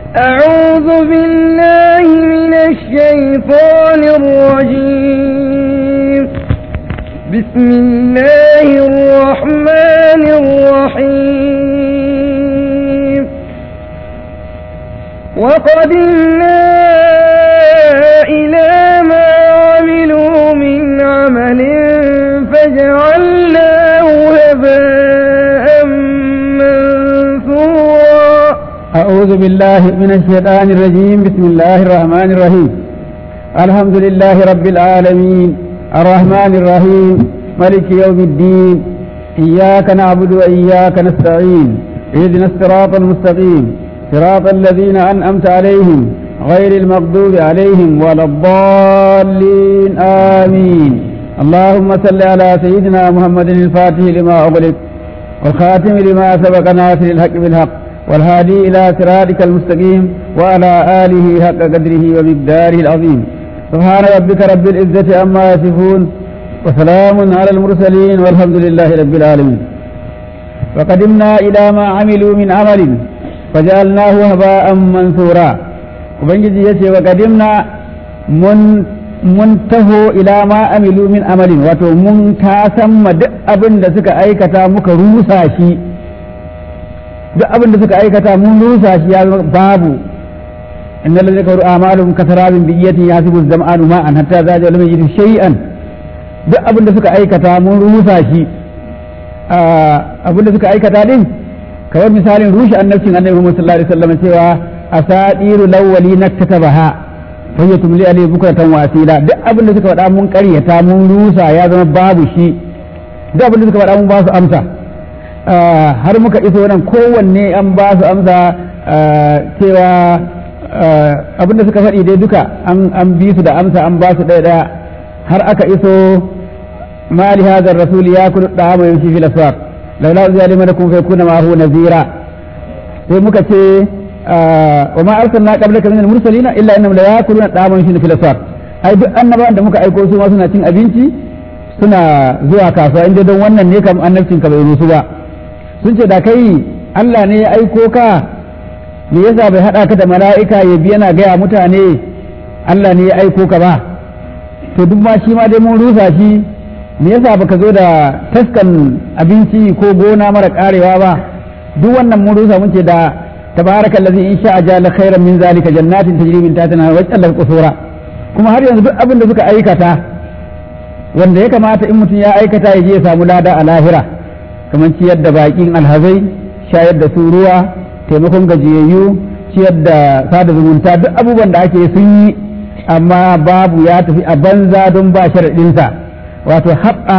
أعوذ بالله من الشيطان الرجيم بسم الله الرحمن الرحيم وقدمنا إلى ما عملوا من عمل فجعلناه هباء منثورا أعوذ بالله من الشيطان الرجيم بسم الله الرحمن الرحيم الحمد لله رب العالمين الرحمن الرحيم ملك يوم الدين إياك نعبد وإياك نستعين اهدنا الصراط المستقيم صراط الذين أنعمت عليهم غير المغضوب عليهم ولا الضالين آمين اللهم صل على سيدنا محمد الفاتح لما أغلق والخاتم لما سبق ناصر الحق بالحق والهادي إلى صراطك المستقيم وعلى آله حق قدره ومقداره العظيم سبحان ربك رب العزة عما يصفون وسلام على المرسلين والحمد لله رب العالمين وقدمنا إلى ما عملوا من عمل فجعلناه هباء منثورا ubangiji ya ce wa kadimna mun taho ila ma amilu min amalin wato mun ma duk abin da suka aikata muka rusa shi duk abin da suka aikata mun rusa shi ya babu innal ladzi kafaru a'maluhum kasarabin bi iyatin yasibu zam'anu ma'an hatta zaja lam yajid shay'an duk abin da suka aikata mun rusa shi abin da suka aikata din kamar misalin rushe annabcin annabi Muhammad sallallahu alaihi wasallam cewa asadiru lawwali naktatabaha fa hiya tumli alayhi bukratan wa asila duk abin da suka faɗa mun ƙaryata mun rusa ya zama babu shi duk abin da suka faɗa mun ba su amsa har muka iso nan kowanne an ba su amsa cewa abin da suka faɗi dai duka an bi su da amsa an ba su ɗaya ɗaya har aka iso ma li hadha ar-rasul yakulu da'ama yamshi fil aswaq laula uziya limanakum fa yakuna ma'ahu nazira sai muka ce wa ma arsalna qablaka min al-mursalin illa innahum la yakuluna ta'aman shi fil aswaq ai duk annabawan da muka aiko su ma suna cin abinci suna zuwa kasuwa inda don wannan ne kam annabcin ka bai rusu ba sun ce da kai Allah ne ya aiko ka me yasa bai hada ka da mala'ika ya bi yana gaya mutane Allah ne ya aiko ka ba to duk ma shi ma dai mun rusa shi me yasa baka zo da taskan abinci ko gona mara karewa ba duk wannan mun rusa mun ce da تبارك الذي إن شاء جعل خيرا من ذلك جنات تجري من تحتها وجعل قصورا kuma har yanzu duk abin da suka aikata wanda ya kamata in mutum ya aikata ya je ya samu lada a lahira kamar ciyar da bakin alhazai shayar da su ruwa taimakon gajiyayyu ciyar da sada zumunta duk abubuwan da ake sun yi amma babu ya tafi a banza don ba sharaɗinsa wato haɓa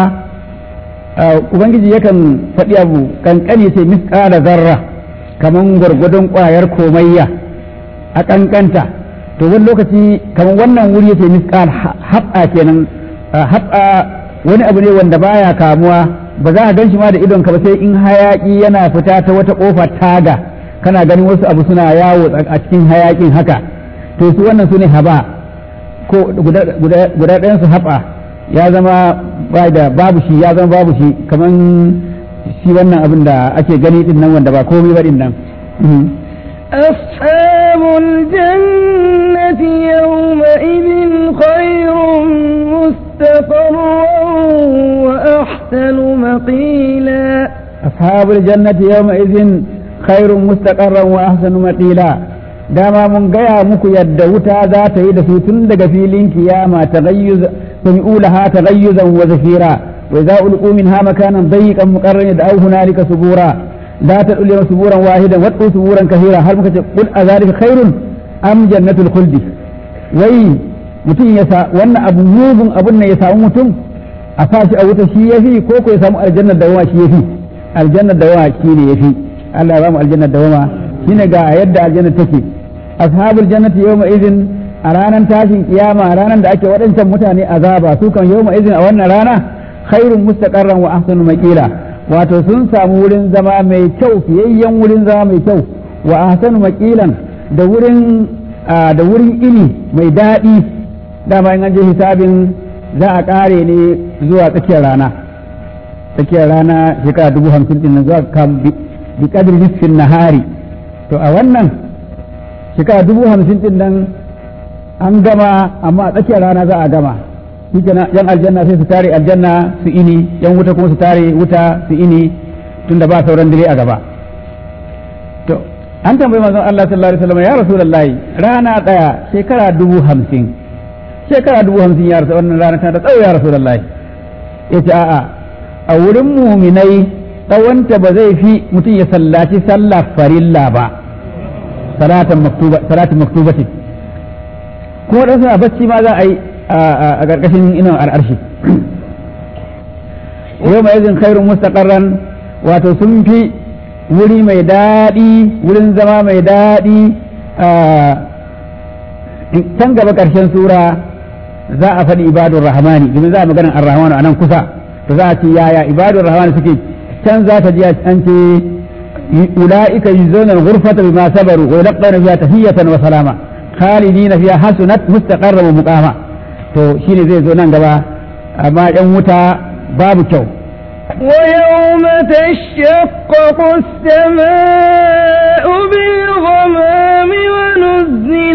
ubangiji yakan faɗi abu kankani sai misƙala zarra kamar gwargwadon ƙwayar komayya a ƙanƙanta to wani lokaci kamar wannan wuri yake miskal haɓa kenan haɓa wani abu ne wanda baya kamuwa ba za a gan shi ma da idon ka ba sai in hayaƙi yana fita ta wata ƙofa taga kana ganin wasu abu suna yawo a cikin hayaƙin haka to su wannan su ne haba ko guda ɗayan su haɓa ya zama da babu shi ya zama babu shi kamar shi wannan abin da ake gani din nan wanda ba komai ba din nan أصحاب الجنة يومئذ خير مستقرا وأحسن مقيلا أصحاب الجنة يومئذ خير مستقرا وأحسن مقيلا dama mun gaya muku yadda wuta za ta yi da su tun daga filin kiyama ta sami'u laha taghayyuzan wa zafira وإذا ألقوا منها مكانا ضيقا مقرنا دعوا هنالك سبورا لا تدعوا اليوم سبورا واحدا وادعوا سبورا كثيرا هل مكتب قل أذلك خير أم جنة الخلد وي mutum ya sa wannan abu mugun abun ne ya samu mutum a sashi a wuta shi yafi ko ko ya samu aljannar da wama shi yafi aljannar da wama shi ne yafi Allah ya ba mu aljannar da wama shine ga yadda aljannar take ashabul jannati yawma idhin a ranar tashin kiyama ranar da ake waɗancan mutane azaba su kan yawma idhin a wannan rana khairun mustaqarran wa ahsanu maqila wato sun samu wurin zama mai kyau fiyayyen wurin zama mai kyau wa ahsanu maqilan da wurin da wurin ini mai daɗi dama in an je hisabin za a ƙare ne zuwa tsakiyar rana tsakiyar rana shekara dubu hamsin din nan zuwa kam bi kadri nisfin nahari to a wannan shekara dubu hamsin din nan an gama amma a tsakiyar rana za a gama shikenan yan aljanna sai su tare aljanna su ini yan wuta kuma su tare wuta su ini tunda ba sauran dare a gaba to an tambayi manzon Allah sallallahu alaihi wasallam ya rasulullahi rana daya shekara dubu hamsin shekara dubu hamsin ya rasu wannan rana ta da tsawo ya rasulullahi yace a'a a wurin muminai tsawonta ba zai fi mutum ya sallaci sallah farilla ba salatan maktuba salatin maktubatin ko dan suna bacci ma za a yi a ƙarƙashin inon al'arshi yau mai izin khairun mustaqarran wato sun fi wuri mai daɗi wurin zama mai daɗi can gaba ƙarshen sura za a faɗi ibadun rahmani domin za a maganin ar-rahmanu a nan kusa to za a ce yaya ibadun rahmani suke can za ta ji an ce ula'ika yuzuna al-ghurfata bima sabaru wa yalqawna fiha tahiyatan wa salama khalidina fiha hasunat mustaqarra wa muqama to shine zai zo nan gaba amma yan wuta babu kyau ويوم تشقق السماء بالغمام ونزل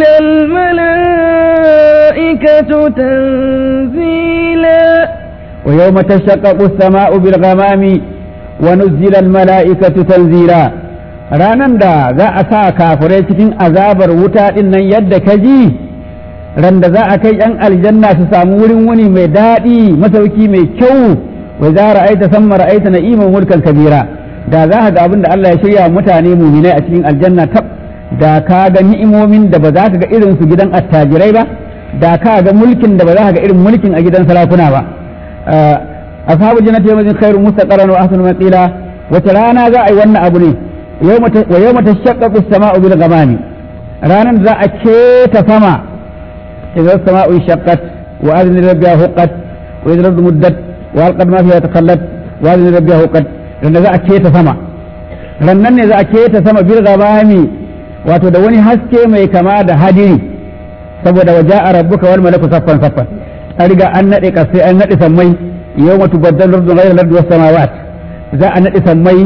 الملائكة تنزيلا ويوم تشقق السماء بالغمام ونزل الملائكة تنزيلا ranan da za a sa kafirai cikin azabar wuta din nan yadda ka ji ran da za a kai yan aljanna su samu wurin wani mai daɗi masauki mai kyau wa za ra'aita samma ra'aita na'iman mulkan kabira da za ka ga abin da Allah ya shirya mutane muminai a cikin aljanna tab da ka ga ni'imomin da ba za ka ga irin su gidan attajirai ba da ka ga mulkin da ba za ka ga irin mulkin a gidan sarakuna ba ashabu jannati yawmin khairun mustaqarran wa ahsanu maqila wata rana za a yi wannan abu ne wa yawma tashaqqaqu as-sama'u bil ghamami ranan za a keta sama idza as-sama'u shaqqat wa adni rabbiha huqqat wa idza al muddat wa alqad ma fiha takhallat wa adni rabbiha huqqat dan za a keta sama rannan ne za a keta sama bil ghamami wato da wani haske mai kama da hadiri saboda waja'a rabbuka wal malaku saffan saffan an riga an nade kasai an nade sammai yau matu baddal lardu ghayra lardu was samawat za a nade sammai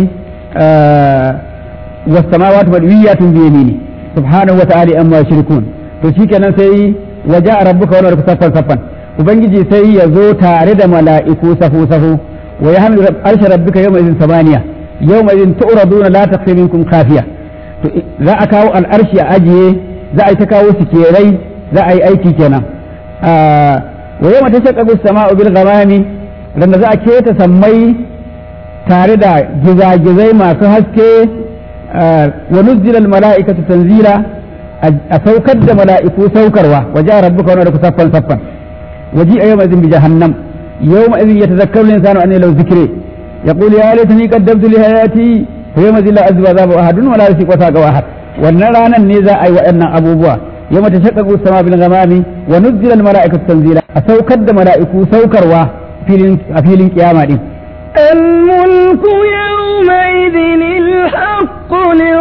was samawat madwiyatun bi yamini subhanahu wa ta'ala amma yushrikun to shikenan sai waja'a rabbuka wal malaku saffan saffan ubangiji sai ya zo tare da mala'iku safu safu wa yahmilu arsha rabbika yawma idhin samaniya yawma idhin tu'raduna la takhfa minkum khafiya to za a kawo al'arshi a ajiye za a yi ta kawo sikerai za a yi aiki kenan wa yau mata shakaku sama'u bil ghamami randa za a keta sammai tare da gizagizai masu haske wa nuzzila al mala'ikatu tanzila a saukar da mala'iku saukarwa wa ja rabbuka wa rabbuka saffan saffan waji a yawma idhin bi jahannam yawma idhin yatazakkaru al insanu an law zikri yaqulu ya laitani qaddamtu li hayati fa yawma idhin la azba azaba ahadun wa la yasiqu saqa ahad wannan ranan ne za a yi waɗannan abubuwa يوم تشقق السماء بالغمام ونزل الملائكة تنزيلا أسوكد ملائكة سوكروا في القيامة دي الملك يومئذ الحق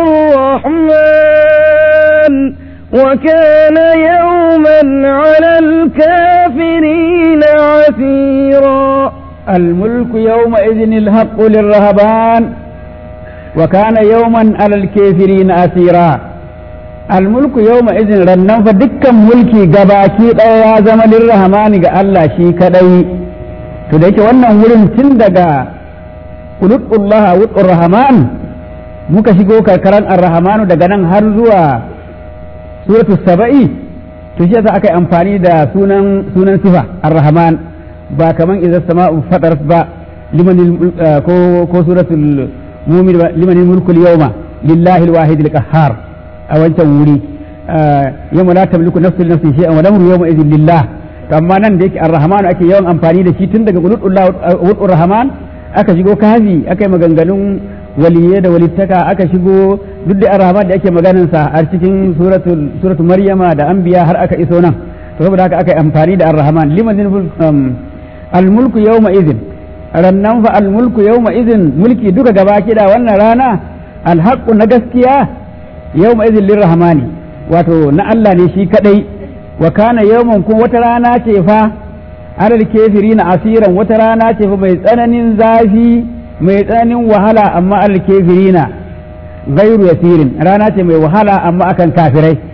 للرحمن وكان يوما على الكافرين عسيرا الملك يومئذ الحق للرهبان وكان يوما على الكافرين أسيرا almulku yau ma izin rannan fa dukkan mulki gabaki ɗaya ya zama lirrahmani ga Allah shi kadai to da yake wannan wurin tun daga ulutullah wutur rahman muka shigo karkaran ar-rahmanu daga nan har zuwa suratu saba'i to shi yasa aka yi amfani da sunan sunan sifa ar-rahman ba kaman idza sama'u fatarat ba liman ko ko suratul mu'min liman mulku al-yawma lillahi al-wahid al-qahhar a wancan wuri yawma la tamliku nafsun nafsin shay'an wa lamru yawma idhin lillah to amma nan da yake ar-rahman ake yawan amfani da shi tun daga qulullah wa rahman aka shigo kafi aka yi maganganun waliyye da walittaka aka shigo duk da ar-rahman da ake maganin sa a cikin suratul suratul maryama da anbiya har aka iso nan to saboda haka aka yi amfani da ar-rahman liman al-mulku yawma idhin rannan fa al-mulku yawma idhin mulki duka gaba kida wannan rana al-haqqu na gaskiya yau ma izin lirrahmani wato na Allah ne shi kadai wa kana yawman ko wata rana ce fa alal kafiri na asiran wata rana ce fa mai tsananin zafi mai tsananin wahala amma alal kafiri na gairu yasirin rana ce mai wahala amma akan kafirai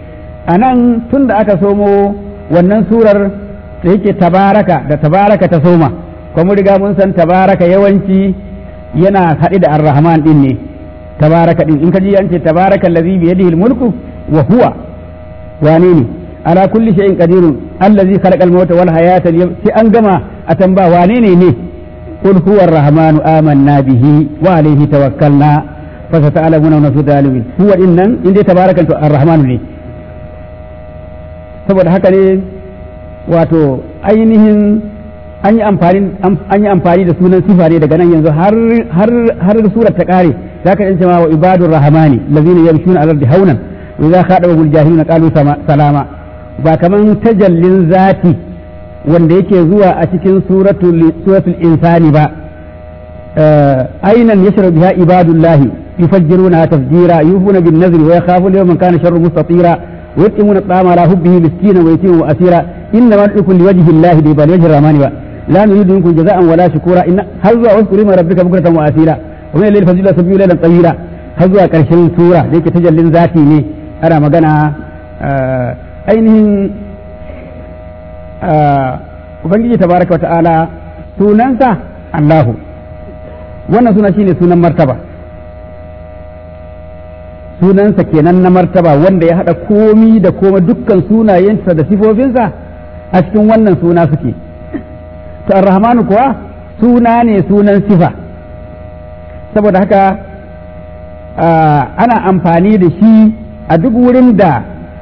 a nan tun da aka somo wannan surar da yake tabaraka da tabaraka ta soma kuma riga mun san tabaraka yawanci yana haɗe da ar-rahman din ne tabaraka din in ka ji an ce tabaraka allazi bi yadihi al-mulku wa huwa wane ne ala kulli shay'in qadirun allazi khalaqal mauta wal hayata sai an gama a tamba wane ne ne qul huwa ar-rahmanu amanna bihi wa alayhi tawakkalna fa sata'lamuna man fi zalimin huwa innan inda tabarakan to ar-rahmanu ne saboda haka ne wato ainihin an yi amfani an yi amfani da sunan sifa ne daga nan yanzu har har har surar ta kare zaka yin cewa wa ibadur rahmani allazina yamshuna ala ardi haunan wa idza khadabahum aljahiluna qalu salama ba kaman tajallin zati wanda yake zuwa a cikin suratul suratul insani ba ainan yashrabu biha ibadullahi yufajjiruna tafjira yufuna bin nazri wa yakhafuna yawman kana sharru mustatira ويطعمون الطعام على حبه مسكينا ويتيما واسيرا انما ندعوكم لوجه الله بل وجه الرحمن لا نريد منكم جزاء ولا شكورا ان هزوا واذكر اسم ربك بكرة واسيرا ومن الليل فجل سبيل ليلا طويلا هزوا كرشن سورة ديك تجلين ذاتي ne ana magana ainihin ubangiji tabaraka wa ta'ala sunansa Allahu wannan suna shine sunan martaba sunansa kenan na martaba wanda ya haɗa komi da koma dukkan sunayensa da sifofinsa a cikin wannan suna suke to arrahmanu kuwa suna ne sunan sifa saboda haka ana amfani da shi a duk wurin da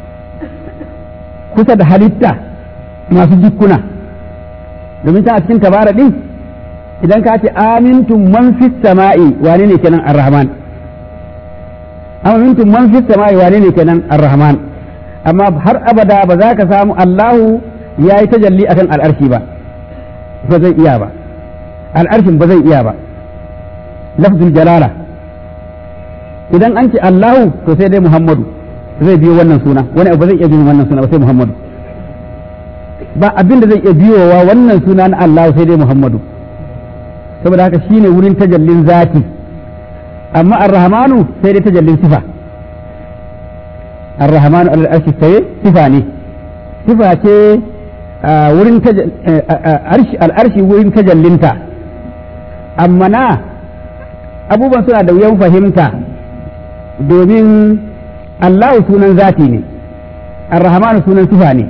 kusa da halitta masu jikuna domin ta a cikin tabara ɗin idan ka ce amintum man fi sama'i wane ne kenan arrahman amma mintum man fi sama'i wane ne kenan ar-rahman amma har abada ba za ka samu Allahu ya yi tajalli akan al'arshi ba ba zai iya ba al'arshin ba zai iya ba lafzul jalala idan an ce Allahu to sai dai Muhammadu zai biyo wannan suna wani abu zai iya biyo wannan suna ba sai Muhammadu ba abin da zai iya biyowa wannan suna na Allahu sai dai Muhammadu saboda haka shine wurin tajallin zati amma ar-rahmanu sai dai tajallin sifa ar-rahmanu al-arshi sai sifa ne sifa ce wurin al-arshi wurin tajallinta amma na abubuwan suna da wuyan fahimta domin Allahu sunan zati ne ar-rahmanu sunan sifa ne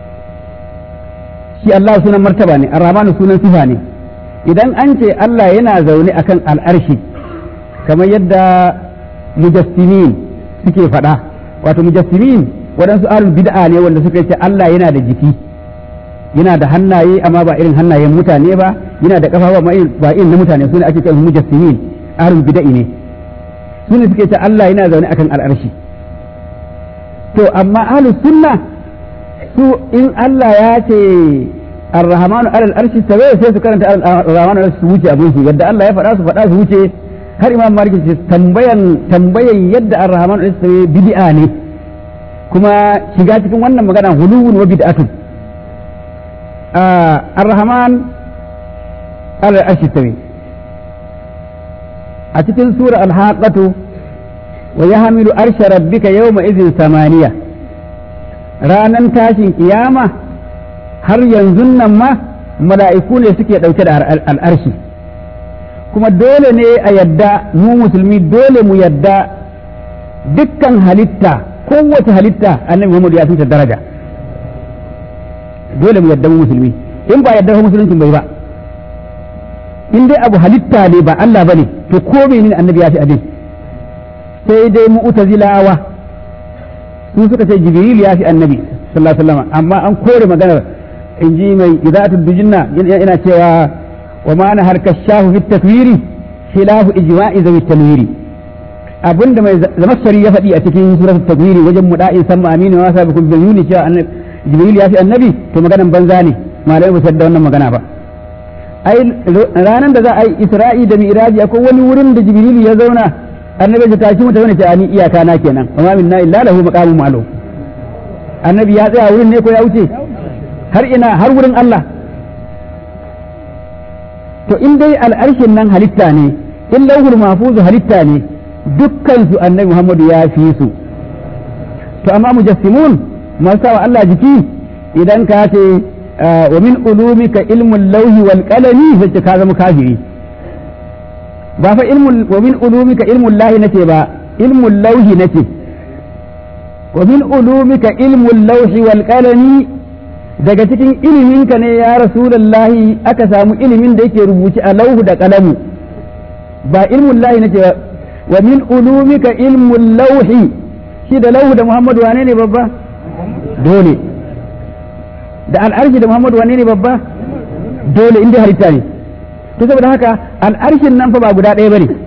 shi Allah sunan martaba ne ar-rahmanu sunan sifa ne idan an ce Allah yana zaune akan al'arshi kamar yadda mujassimin suke faɗa wato mujassimin waɗansu alul bid'a ne wanda suka ce Allah yana da jiki yana da hannaye amma ba irin hannayen mutane ba yana da kafa ba irin na mutane su ne ake cewa mujassimin alul bid'a ne su ne suke ce Allah yana zaune akan al'arshi to amma ahlus sunna su in Allah ya ce ar-rahmanu alal arshi tawaye sai su karanta ar-rahmanu alal su wuce abin su yadda Allah ya faɗa su faɗa su wuce har imam malik ce tambayan tambayan yadda ar-rahman al bid'a ne kuma shiga cikin wannan magana huluwun wa bid'atun ar-rahman ala arshi tawi a cikin sura al-haqatu wa yahmilu arsha rabbika yawma idhin samaniya ranan tashin kiyama har yanzu nan ma mala'iku ne suke dauke da al-arshi kuma dole ne a yadda mu musulmi dole mu yadda dukkan halitta kowace halitta annabi Muhammad ya fi daraja dole mu yadda mu musulmi in ba yadda musuluncin bai ba in dai abu halitta ne ba Allah bane to ko menene annabi ya fi abin sai dai mu'tazilawa su suka ce jibril ya fi annabi sallallahu alaihi wasallam amma an kore maganar in ji mai idatul dujinna yana cewa وما نهى الكشاف في التكوير خلاف إجماع ذوي التنوير abinda mai zamassari ya faɗi a cikin suratul takwiri wajen muda'in samma aminu wa sabikum bil yuni cewa jibril ya fi annabi to maganan banza ne malamai ba da wannan magana ba ai ranan da za a yi isra'i da mi'raji akwai wani wurin da jibril ya zauna annabi ya tashi mutane ne ce ani iyaka na kenan wa ma minna illa lahu maqamun ma'lum annabi ya tsaya wurin ne ko ya wuce har ina har wurin Allah to in dai al'arshin nan halitta ne in lauhul mahfuzu halitta ne dukkan su annabi Muhammadu ya fi su to amma mujassimun masu sawa Allah jiki idan ka ce wa min ulumika ilmul lauhi wal qalami sai ka zama kafiri ba fa ilmul wa min ulumika ilmul lahi nace ba ilmul lauhi nace wa min ulumika ilmul lauhi wal qalami daga cikin iliminka ne ya rasulullahi aka samu ilimin da yake rubuci a lauhu da kalamu ba ilmul lahi nace ba wa min ulumika ilmul lauhi shi da lauhu da muhammadu wane ne babba dole da al'arshi da muhammadu wane ne babba dole inda halitta ne to saboda haka al'arshin nan fa ba guda ɗaya bane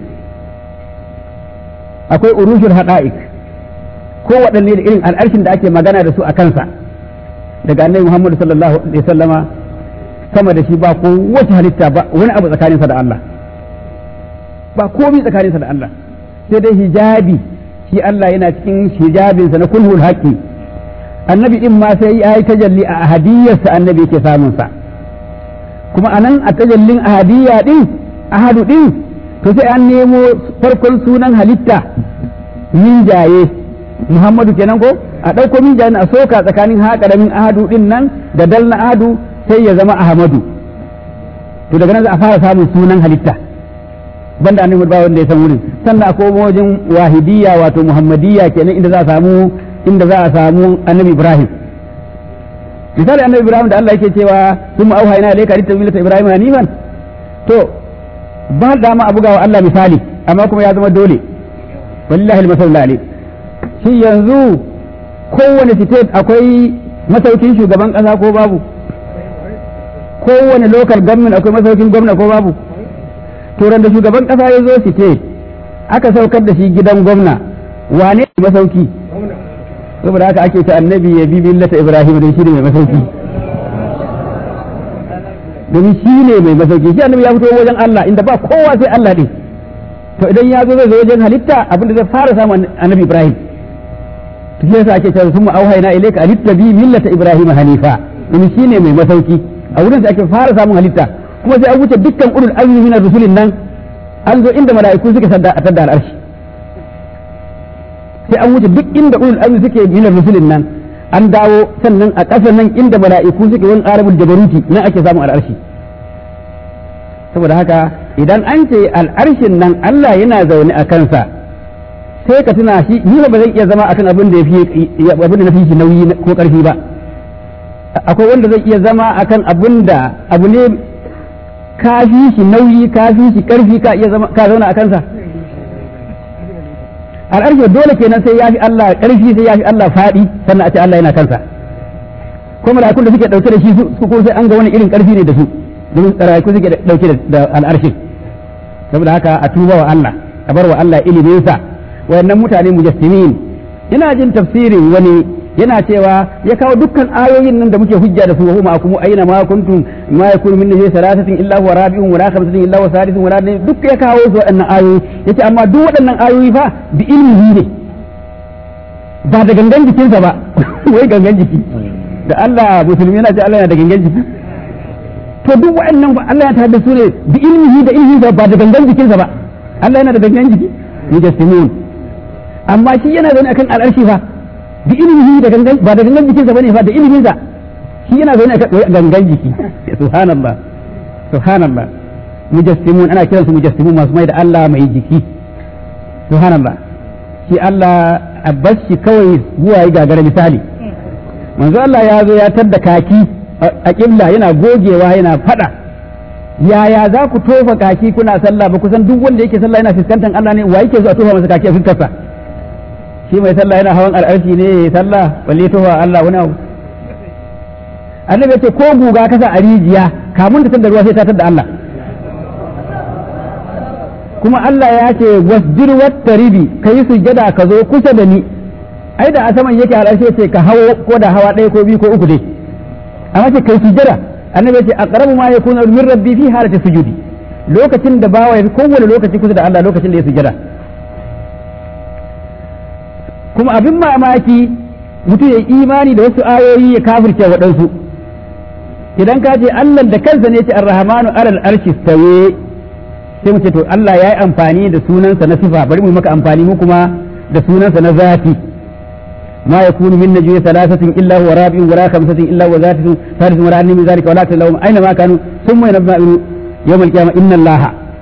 akwai urushul hada'ik ko waɗanne da irin al'arshin da ake magana da su a kansa daga annabi muhammadu sallallahu alaihi wasallama sama da shi ba ko wace halitta ba wani abu tsakaninsa da Allah ba komai tsakaninsa da Allah sai dai hijabi shi Allah yana cikin hijabinsa na kulhul haqqi annabi din ma sai ya yi tajalli a ahadiyarsa annabi yake samun sa kuma anan a tajallin ahadiyya din ahadu din to sai an nemo farkon sunan halitta minjaye Muhammadu kenan ko a ɗauko minjaye a soka tsakanin ha ƙaramin ahadu din nan da dal na ahadu sai ya zama Ahmadu to daga nan za a fara samun sunan halitta banda annabi ba wanda ya san wurin sannan akwai wajen wahidiyya wato muhammadiyya kenan inda za a samu inda za a samu annabi ibrahim misali annabi ibrahim da Allah yake cewa sun auha ina alayka litta millata ibrahim hanifan to ba dama a bugawa Allah misali amma kuma ya zama dole wallahi almasal alayh shi yanzu kowane state akwai masaukin shugaban kasa ko babu kowane local government akwai masaukin gwamna ko babu turan da shugaban kasa ya zo site aka saukar da shi gidan gwamna wane ne masauki saboda haka ake ta annabi ya bi millata ibrahim don shi ne mai masauki domin shi ne mai masauki shi annabi ya fito wajen Allah inda ba kowa sai Allah ne to idan ya zo zai zo wajen halitta abinda zai fara samu annabi ibrahim to shi yasa ake cewa summa auhayna ilayka an tabi millata ibrahim hanifa domin shi ne mai masauki a wurin da ake fara samun halitta kuma sai an wuce dukkan ulul azmi min rusulin nan an zo inda mala'iku suke sadda a tadda al'arshi sai an wuce duk inda ulul azmi suke min rusulin nan an dawo sannan a ƙasa nan inda mala'iku suke wani arabul jabaruti nan ake samun al'arshi saboda haka idan an ce al'arshin nan Allah yana zaune a kansa sai ka tuna shi ni ba zan iya zama akan abin da ya abin da na fi shi nauyi ko ƙarfi ba akwai wanda zai iya zama akan abin da abu ne ka fi shi nauyi ka fi shi karfi ka iya zama ka zauna a kansa al'arshi dole kenan sai ya fi Allah karfi sai ya fi Allah faɗi sannan a ce Allah yana kansa ko mala'ikun da suke dauke da shi su ko sai an ga wani irin karfi ne da su domin mala'ikun suke dauke da al'arshin saboda haka a tuba wa Allah a bar wa Allah ilimin sa wayannan mutane mujassimin ina jin tafsirin wani yana cewa ya kawo dukkan ayoyin nan da muke hujja da su wa huma akumu aina ma kuntum ma yakunu min nahi salasatin illa huwa rabi'un wala khamsatin illa huwa sadisun wala duk ya kawo su waɗannan ayoyi yace amma duk waɗannan ayoyi fa bi ilmihi ne ba da gangan jikinsa ba wai gangan jiki da Allah musulmi yana ce Allah yana da gangan jiki to duk waɗannan fa Allah ya tada su ne bi ilmihi da ilmihi ba da gangan jikinsa ba Allah yana da gangan jiki mujassimun amma shi yana zaune akan al'arshi fa da ilimihi da gangan ba da gangan jikinsa bane fa da iliminsa shi yana zaune a gangan jiki subhanallah subhanallah mujassimun ana kiransu mujassimun masu mai da Allah mai jiki subhanallah shi Allah a bashi kawai zuwa yi gagara misali manzo Allah ya zo ya tadda kaki a kibla yana gogewa yana fada yaya za ku tofa kaki kuna sallah ba kusan duk wanda yake sallah yana fuskantar Allah ne wa yake zuwa tofa masa kaki a fuskarsa shi mai sallah yana hawan al'arshi ne ya sallah balle tofa Allah wani abu annabi ya ce ko guga kasa a rijiya kamun ta da ruwa sai ta tada Allah kuma Allah ya ce wasjir wattaribi kai sujjada ka zo kusa da ni ai da a saman yake al'arshi ce ka hawo ko da hawa ɗaya ko biyu ko uku dai amma ce kai sujjada annabi ya ce aqrabu ma yakunu min rabbi fi halati sujudi lokacin da bawa ya kowane lokaci kusa da Allah lokacin da ya sujjada kuma abin mamaki mutum ya imani da wasu ayoyi ya kafirce waɗansu idan ka ce Allah da kansa ne ce ar-rahmanu alal arshi stawe sai mu ce to Allah ya yi amfani da sunansa na sifa bari mu maka amfani mu kuma da sunansa na zati ما يكون من نجوى ثلاثة إلا هو رابع ولا خمسة إلا هو ذات ثالث ولا أدنى من ذلك ولا أكثر لهم أينما كانوا ثم ينبأ يوم القيامة إن الله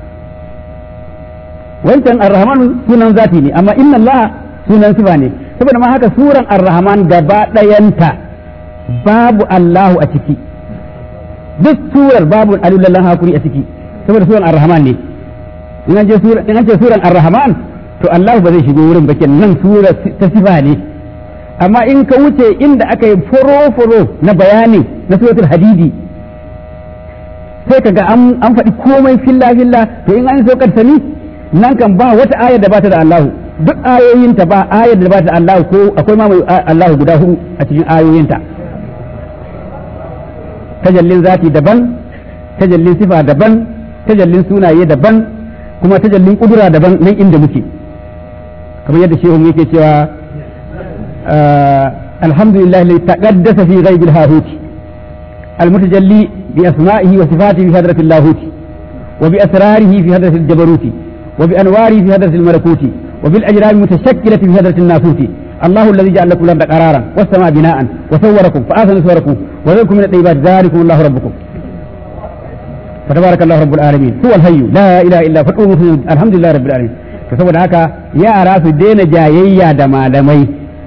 وانت الرحمن سنن ذاتي ne amma inna Allah sunan sifa ne saboda ma haka suran ar-rahman gaba ɗayanta babu Allahu a ciki duk surar babu alilallah hakuri a ciki saboda suran ar-rahman ne in an ce suran ar-rahman to Allah ba zai shigo wurin ba nan sura ta sifa ne amma in ka wuce inda aka yi foro-foro na bayani na suratul hadidi sai ka ga an faɗi komai filla-filla to in an so sani nan kan ba wata ayar da bata da Allahu duk ayoyinta ba ayar da bata da Allahu ko akwai ma mai Allahu guda hudu a cikin ayoyinta tajallin zati daban tajallin sifa daban tajallin sunaye daban kuma tajallin kudura daban nan inda muke kamar yadda shehu yake cewa alhamdulillah lai taqaddasa fi ghaibil hahuti المتجلي بأسمائه وصفاته في هدرة اللاهوت وبأسراره في هدرة الجبروت وبأنواره في هدرة الملكوت وبالأجرام المتشكلة في هدرة الناسوت الله الذي جعل لكم الأرض قرارا والسماء بناء وصوركم فآثن صوركم وذلكم من الطيبات ذلكم الله ربكم فتبارك الله رب العالمين هو الحي لا اله الا هو الحمد لله رب العالمين to saboda haka yara su daina jayayya da malamai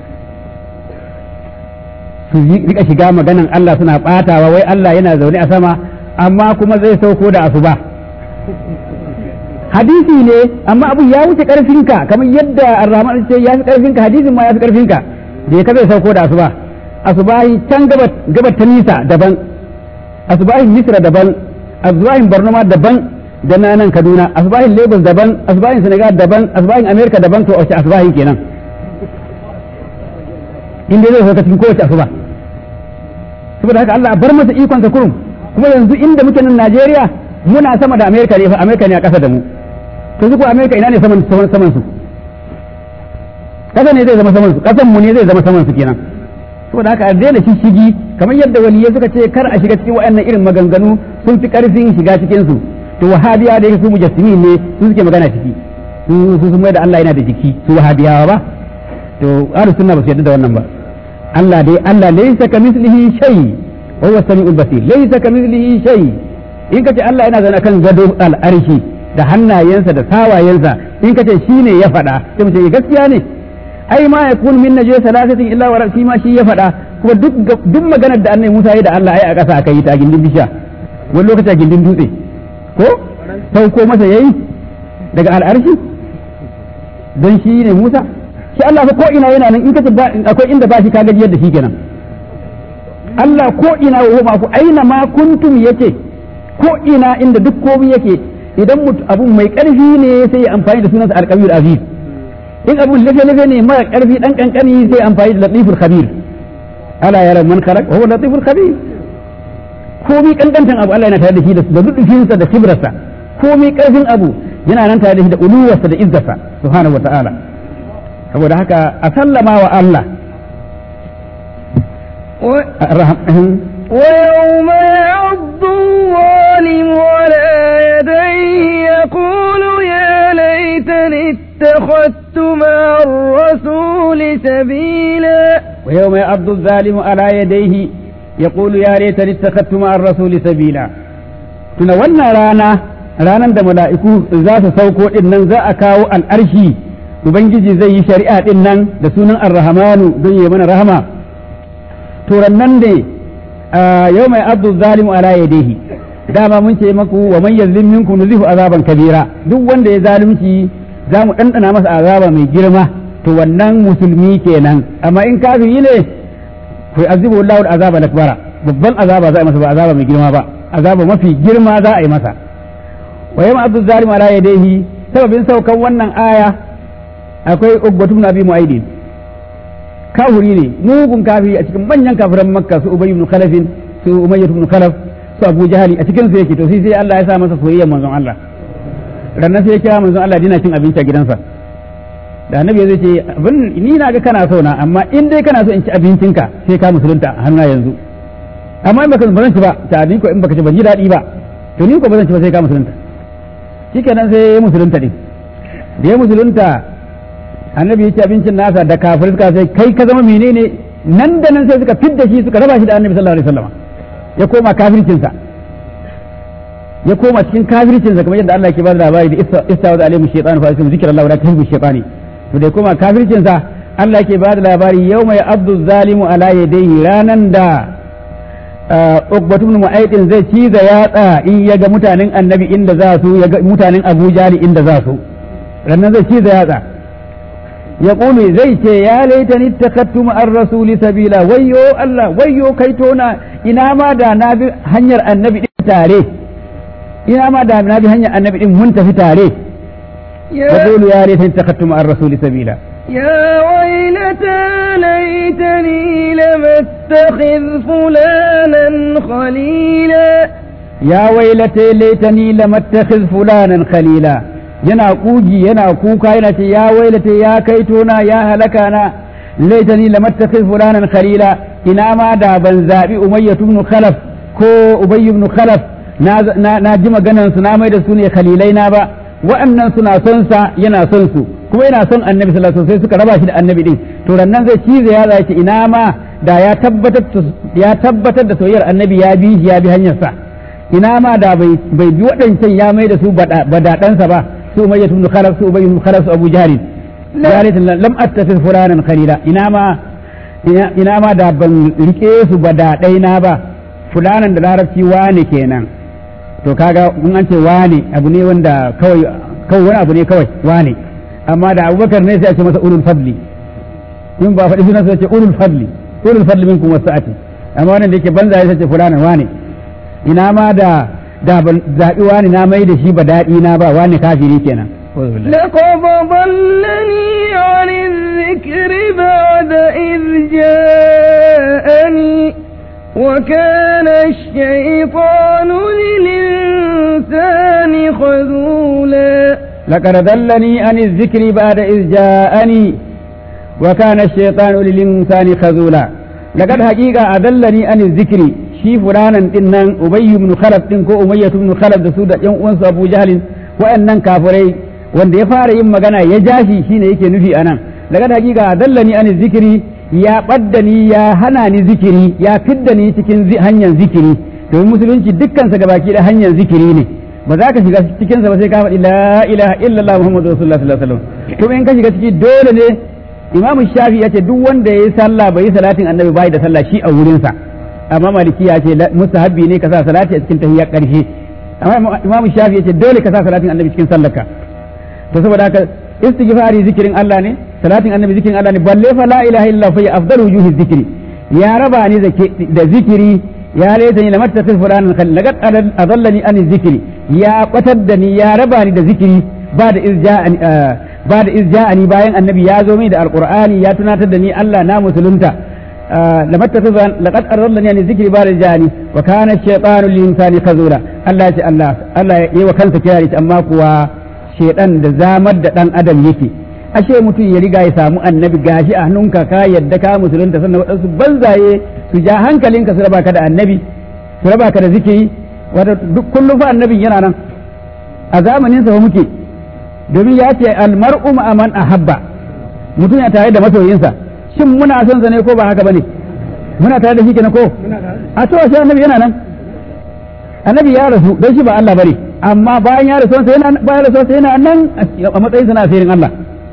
su rika shiga maganan Allah suna batawa wai Allah yana zaune a sama amma kuma zai sauko da asuba hadisi ne amma abu ya wuce karfinka kamar yadda Ar-Rahman ce ya fi karfinka hadisin ma ya fi karfinka da ka zai sauko da asuba asubahi can gabat ta nisa daban asubahin misra daban asbahin borno ma daban da na nan kaduna asbahin lagos daban asbahin senegal daban asbahin america daban to wace asbahin kenan inda zai sauka cikin kowace asuba saboda haka Allah bar masa ikon sa kurum kuma yanzu inda muke nan Najeriya muna sama da America ne fa America ne a ƙasa da mu to su ko America ina ne saman saman su ƙasa ne zai zama saman su ƙasan mu ne zai zama saman su kenan saboda haka a daina shishigi kamar yadda waliyai suka ce kar a shiga cikin waɗannan irin maganganu sun fi ƙarfin shiga cikin su to wahabiya da yake su mujassimi ne su suke magana ciki su sun mai da Allah yana da jiki su wahabiyawa ba to ahlus sunna ba su yarda da wannan ba Allah dai Allah laysa kamithlihi shay wa huwa samiul basir laysa kamithlihi shay in kace Allah yana zaune kan gado al'arshi da hannayensa da sawayensa in kace shine ya faɗa sai mu ce gaskiya ne ai ma ya kun min najwa salasatin illa wa shi ma shi ya faɗa kuma duk duk maganar da annabi Musa ya da Allah ai a ƙasa aka yi ta gindin bisha wani lokaci a gindin dutse ko sauko masa yayi daga al'arshi don shi ne Musa shi Allah fa ko ina yana nan in kace akwai inda ba shi kaga yadda shi kenan Allah ko ina wa ma ku aina ma kuntum yake ko ina inda duk komai yake idan abu mai ƙarfi ne sai ya amfani da sunansa alƙawir aziz in abun lafe-lafe ne mara ƙarfi ɗan ƙanƙani sai amfani da latiful khabir ala yara man khalaq wa huwa latiful khabir komai kankantan abu Allah yana tare da shi da dudufinsa da kibrarsa komai ƙarfin abu yana nan tare da shi da uluwarsa da izzarsa subhanahu wa ta'ala saboda haka a sallama wa Allah ويوم يعض الظالم على يديه يقول يا ليتني اتخذت مع الرسول سبيلا ويوم يعض الظالم على يديه يقول يا ليتني اتخذت مع الرسول سبيلا tuna wannan rana ranar da mala'iku za su sauko din nan za a kawo al'arshi ubangiji zai yi shari'a din nan da sunan ar-rahmanu don yi mana rahama to nan ne yau mai abdu zalimu ala yadihi dama mun ce maku wa man yazlim minkum nuzihu azaban kabira duk wanda ya zalunci za mu ɗanɗana masa azaba mai girma to wannan musulmi kenan amma in kafiri ne to azibu Allahu azaba akbara babban azaba za a masa ba azaba mai girma ba azaba mafi girma za a yi masa wa yamma abdu zalim ala yadayhi sababin saukan wannan aya akwai ubbatu ibn abi mu'aidin kafiri ne mugun kafiri a cikin manyan kafiran makka su ubay ibn khalaf su umayyah ibn khalaf su abu jahali a cikin su yake to sai sai Allah ya sa masa soyayya manzon Allah rannan sai ya kira manzon Allah dina cin abinci a gidansa da annabi zai ce abin ni na ga kana so na amma in dai kana so in ci abincinka sai ka musulunta a hannuna yanzu amma in baka ba zan ci ba ta ni ko in baka ci ban ji daɗi ba to ni ko ba zan ci ba sai ka musulunta shikenan sai ya musulunta din da ya musulunta annabi ya ci abincin nasa da kafirai suka sai kai ka zama menene nan da nan sai suka fidda shi suka raba shi da annabi sallallahu alaihi wasallam ya koma kafircinsa ya koma cikin kafircinsa kamar yadda Allah ke ba da labari da istawa alaihi shaytan fa sai zikrullahi wa la tahbu shaytani to da ya koma kafircinsa Allah ke ba da labari yawma ya abdu zalimu ala yadayhi ranan da Uqbatu ibn Mu'aydin zai ciza yatsa in ya ga mutanen annabi inda za su ya ga mutanen Abu Jali inda za su ranan zai ciza yatsa ya ƙulu zai ce ya laita ni takattu ma'ar rasuli sabila wayyo Allah wayyo kai tona ina ma da na bi hanyar annabi din tare ina ma da na bi hanyar annabi din mun tafi tare ya ƙulu ya laita ni takattu ma'ar rasuli sabila يا ويلتى ليتني لم اتخذ فلانا خليلا يا ويلتى ليتني لم اتخذ فلانا خليلا yana kugi yana kuka yana ce ya wailata ya kaitona ya halaka na laitani lamattakhid fulanan khalila ina ma da ban zabi umayya ibn khalaf ko ubay ibn khalaf na na ji maganan su na mai da su ne khalilai na ba wa'annan suna son sa yana son su kuma yana son annabi sallallahu alaihi wasallam sai suka raba shi da annabi din to rannan zai cize ya zai ina ma da ya tabbatar ya tabbatar da soyayyar annabi ya bi ya bi hanyar sa ina ma da bai bai bi waɗancan ya mai da su badaɗansa ba su umayya ibn khalaf su ubay ibn khalaf su abu jahl zalit lam attakhid fulanan khalila ina ma ina ma da ban rike su badaɗai na ba fulanan da larabci wane kenan to kaga mun an ce wane abu ne wanda kawai kawai wani abu ne kawai wane amma da abubakar ne sai a ce masa ulul fadli in ba faɗi sunan sai ce ulul fadli ulul fadli minkum wasa'ati amma wannan da yake banza sai ce fulanan wane ina ma da da ban zaɓi wani na mai da shi ba daɗi na ba wani kafiri kenan لقد ضلني عن الذكر بعد إذ جاءني وكان الشيطان للإنسان خذولا لقد ضلني عن الذكر بعد إذ جاءني وكان الشيطان للإنسان خذولا لقد حقيقة أضلني عن الذكر shi fulanan din nan ubayyu ibn khalaf din ko umayyah ibn khalaf da su da yan uwansu abu jahalin wa'annan kafirai wanda ya fara yin magana ya jashi shine yake nufi anan daga da hakika dallani an zikiri ya badda ni ya hana ni zikiri ya fidda ni cikin hanyar zikiri domin musulunci dukkan sa gabaki da hanyar zikiri ne ba za ka shiga cikin sa ba sai ka faɗi la ilaha illallah muhammadu rasulullah sallallahu alaihi wasallam kuma in ka shiga ciki dole ne imamu shafi ya ce duk wanda ya yi sallah bai yi salatin annabi bai da sallah shi a wurinsa amma maliki ya ce mustahabbi ne ka sa salati a cikin tahiyya karshe amma imamu shafi ya ce dole ka sa salatin annabi cikin sallarka to saboda haka istighfari zikirin Allah ne salatin annabi zikirin Allah ne balle fa la ilaha illa fa afdalu wujuhi zikri ya raba ni da zikiri ya laita ni lamattakhid fulanan khalil laqad adallani an zikri ya qatar da ni ya raba ni da zikiri ba da izja'ani ba da izja'ani bayan annabi ya zo mai da alqur'ani ya tunatar da ni Allah na musulunta لمتخذ لقد أرضني عن الذكر بعد جاني وكان الشيطان للإنسان خذولا الله يا الله الله يي وكان سكياري أما كوا شيطان da zamar da dan adam yake ashe mutum ya riga ya samu annabi gashi a hannunka ka yadda ka musulunta sannan waɗansu banzaye su ja hankalinka su raba ka da annabi su raba ka da zikiri wato duk kullum fa annabin yana nan a zamanin sa muke domin ya ce almar'u ma man ahabba mutum ya tare da masoyinsa shin muna son sa ne ko ba haka bane muna tare da shi kenan ko a to shi annabi yana nan annabi ya rasu dan shi ba Allah bane amma bayan ya rasu sai yana bayan rasu sai yana nan a matsayin sa na asirin Allah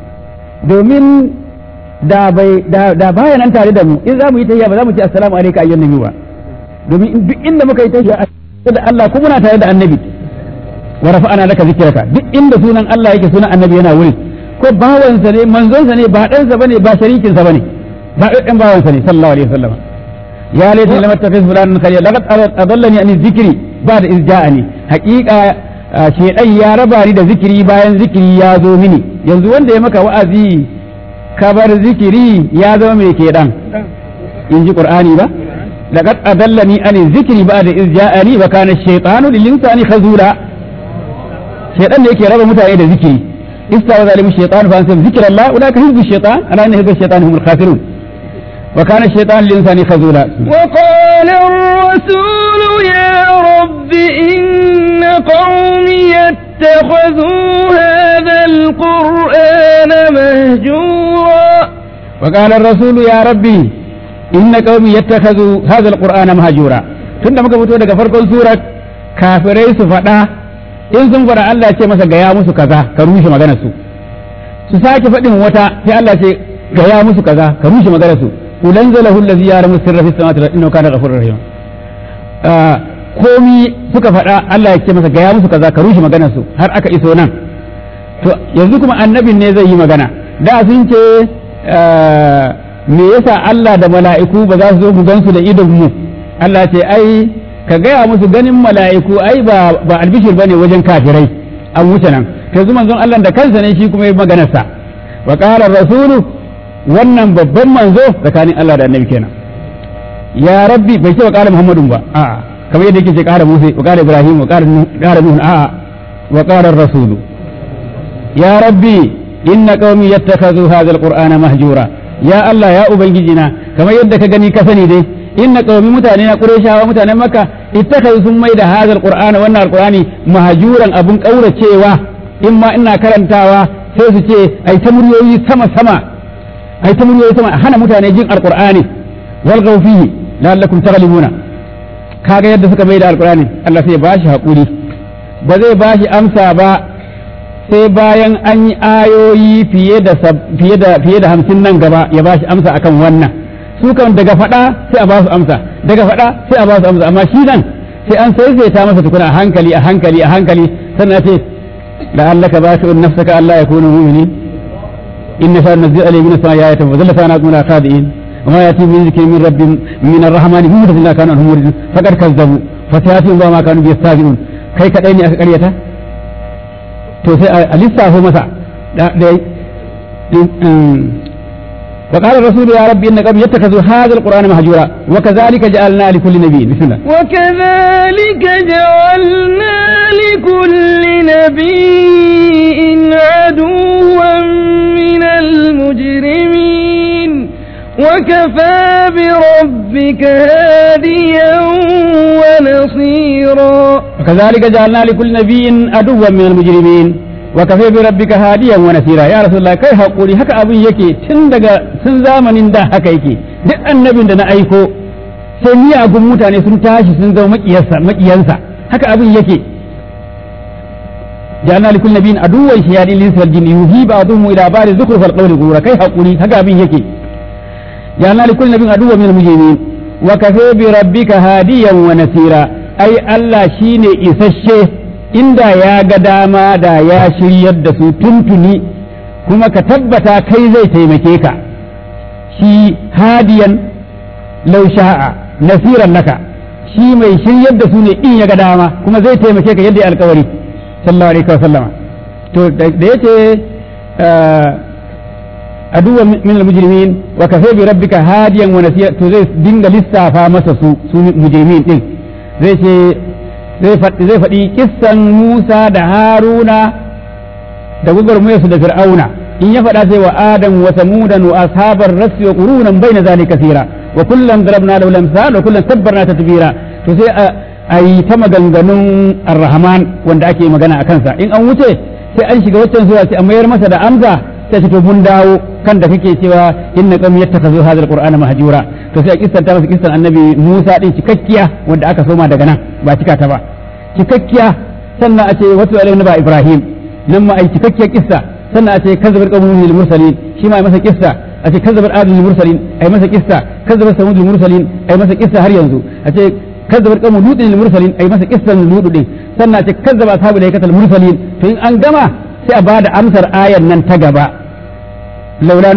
domin da bai da da baya nan tare da mu in za mu yi tayya ba za mu ce assalamu alayka ayyuhan nabi ba domin duk inda muka yi tayya da Allah ko muna tare da annabi wa rafa'ana laka zikraka duk inda sunan Allah yake sunan annabi yana wuri ko bawansa ne manzonsa ne ba ɗansa bane ba sharikinsa bane ba ɗan bawansa ne sallallahu alaihi wasallam ya laita lam tafiz fulan kariya laqad adallani an zikri ba'da iz ja'ani haqiqa shedan ya raba ni da zikiri bayan zikiri ya zo mini yanzu wanda ya maka wa'azi kabar zikiri ya zama mai kedan in ji qur'ani ba laqad adallani an zikri ba'da iz ja'ani wa kana ash-shaytanu lil insani khazula shedan ne yake raba mutane da zikiri استعوذ عليهم الشيطان فانسهم ذكر الله اولئك حزب الشيطان الا ان حزب الشيطان هم الخاسرون وكان الشيطان للانسان خذولا وقال الرسول يا رب ان قومي اتخذوا هذا القرآن مهجورا وقال الرسول يا ربي إن قومي يتخذوا هذا القرآن مهجورا tunda muka fito daga farkon surar kafirai su faɗa in sun faɗa Allah ce masa gaya musu kaza ka rushe maganar su su sake faɗin wata sai Allah ce gaya musu kaza ka rushe maganar su ulan zalahu allazi ya'lamu sirra fis samawati wal ardi innahu kana ghafurur rahim komi suka faɗa Allah ya ce masa gaya musu kaza ka rushe maganar su har aka iso nan to yanzu kuma annabin ne zai yi magana da sun ce me yasa Allah da mala'iku ba za su zo mu gansu da idon mu Allah ce ai ka gaya musu ganin mala'iku ai ba ba albishir bane wajen kafirai an wuce nan to yanzu manzon Allah da kansa ne shi kuma yi maganar sa wa qala rasulu wannan babban manzo tsakanin Allah da annabi kenan ya rabbi bai ce wa qala muhammadun ba a'a kamar yadda yake ce qala musa wa qala ibrahim wa qala qala nuh a'a wa qala rasulu ya rabbi inna qaumi yattakhadhu hadha alqur'ana mahjura ya Allah ya ubangijina kamar yadda ka gani ka sani dai inna qaumi mutane na qurayshawa mutanen makka ittakhadhu sun mai da hadha alqur'ana wannan alqur'ani mahjuran abun kauracewa in ma ina karantawa sai su ce ai ta muryoyi sama sama ai ta muryoyi sama hana mutane jin alqur'ani wal fihi la'allakum taghlibuna kaga yadda suka mai da alqur'ani Allah sai ya bashi hakuri ba zai bashi amsa ba sai bayan an yi ayoyi fiye da fiye da fiye da hamsin nan gaba ya ba shi amsa akan wannan su kan daga faɗa sai a ba su amsa daga faɗa sai a ba su amsa amma shi nan sai an saisaita masa tukuna a hankali a hankali a hankali sannan ce la'allaka bashi'un nafsaka alla yakunu mu'minin inna fa nazzil alayhi min as-sama'i ayatan wa zalla fa naqulu khadi'in وما يأتي من ذكر من رب من الرحمن مهدث لا كانوا هم موردين فقد كذبوا فسيأتيهم ما كانوا بيستهزئون kai kadai ne aka karyata to sai a lissafo masa da وقال الرسول يا رب إن قوم يتخذوا هذا القرآن مهجورا وكذلك جعلنا لكل نبي بسم الله وكذلك جعلنا لكل نبي عدوا من المجرمين وكفى بربك هاديا ونصيرا وكذلك جعلنا لكل نبي عدوا من المجرمين وكفى بربك هاديا ونصيرا يا رسول الله kai hakuri haka abin yake tun daga tun zamanin da haka yake duk annabin da na aiko sai miyagun mutane sun tashi sun zama makiyarsa makiyansa haka abin yake ja'alna likul nabiyyin aduwwan shayadin linsi wal jinni yuhi ba'dhum ila ba'd zukhrufal qawli ghurura kai hakuri haka abin yake ja'alna likul nabiyyin aduwwan min al-mujrimin wa kafaa bi rabbika hadiyan wa nasira ai Allah shine isasshe inda ya ga dama da ya shiryar da su tuntuni kuma ka tabbata kai zai taimake ka shi hadiyan law sha'a nasiran laka shi mai shiryar da su ne in ya ga dama kuma zai taimake ka yadda ya alkawari sallallahu alaihi wa sallama to da yace aduwa min al-mujrimin wa kafa bi rabbika hadiyan wa nasiya to zai dinga lissafa masa su su mujrimin din zai ce zai faɗi kissan Musa da Haruna da gwagwarmayarsu da Fir'auna in ya faɗa sai wa Adam wa Samudan wa ashabar rasi wa qurunan baina zalika kasira wa kullan darabna lahu lamsal wa kullan tabbarna tatbira to sai a yi ta maganganun Ar-Rahman wanda ake magana a kansa in an wuce sai an shiga waccan zuwa sai a mayar masa da amsa sai ce to mun dawo kan da kake cewa inna qam yattakazu hadha alqur'ana mahjura to sai a kissanta masa kissan annabi Musa din cikakkiya wanda aka soma daga nan ba cika ta ba cikakkiya sannan a ce wasu alaihi ba Ibrahim nan ma ai cikakkiyar kissa sannan a ce kazzabar qawmun lil mursalin shi ma ai masa kissa a ce kazzabar adul lil mursalin ai masa kissa kazzabar samud lil mursalin ai masa kissa har yanzu a ce kazzabar qawmun lut lil mursalin ai masa kissan lut din sannan a ce kazzaba ashabul haykatal mursalin to in an gama sai a bada amsar ayar nan ta gaba laula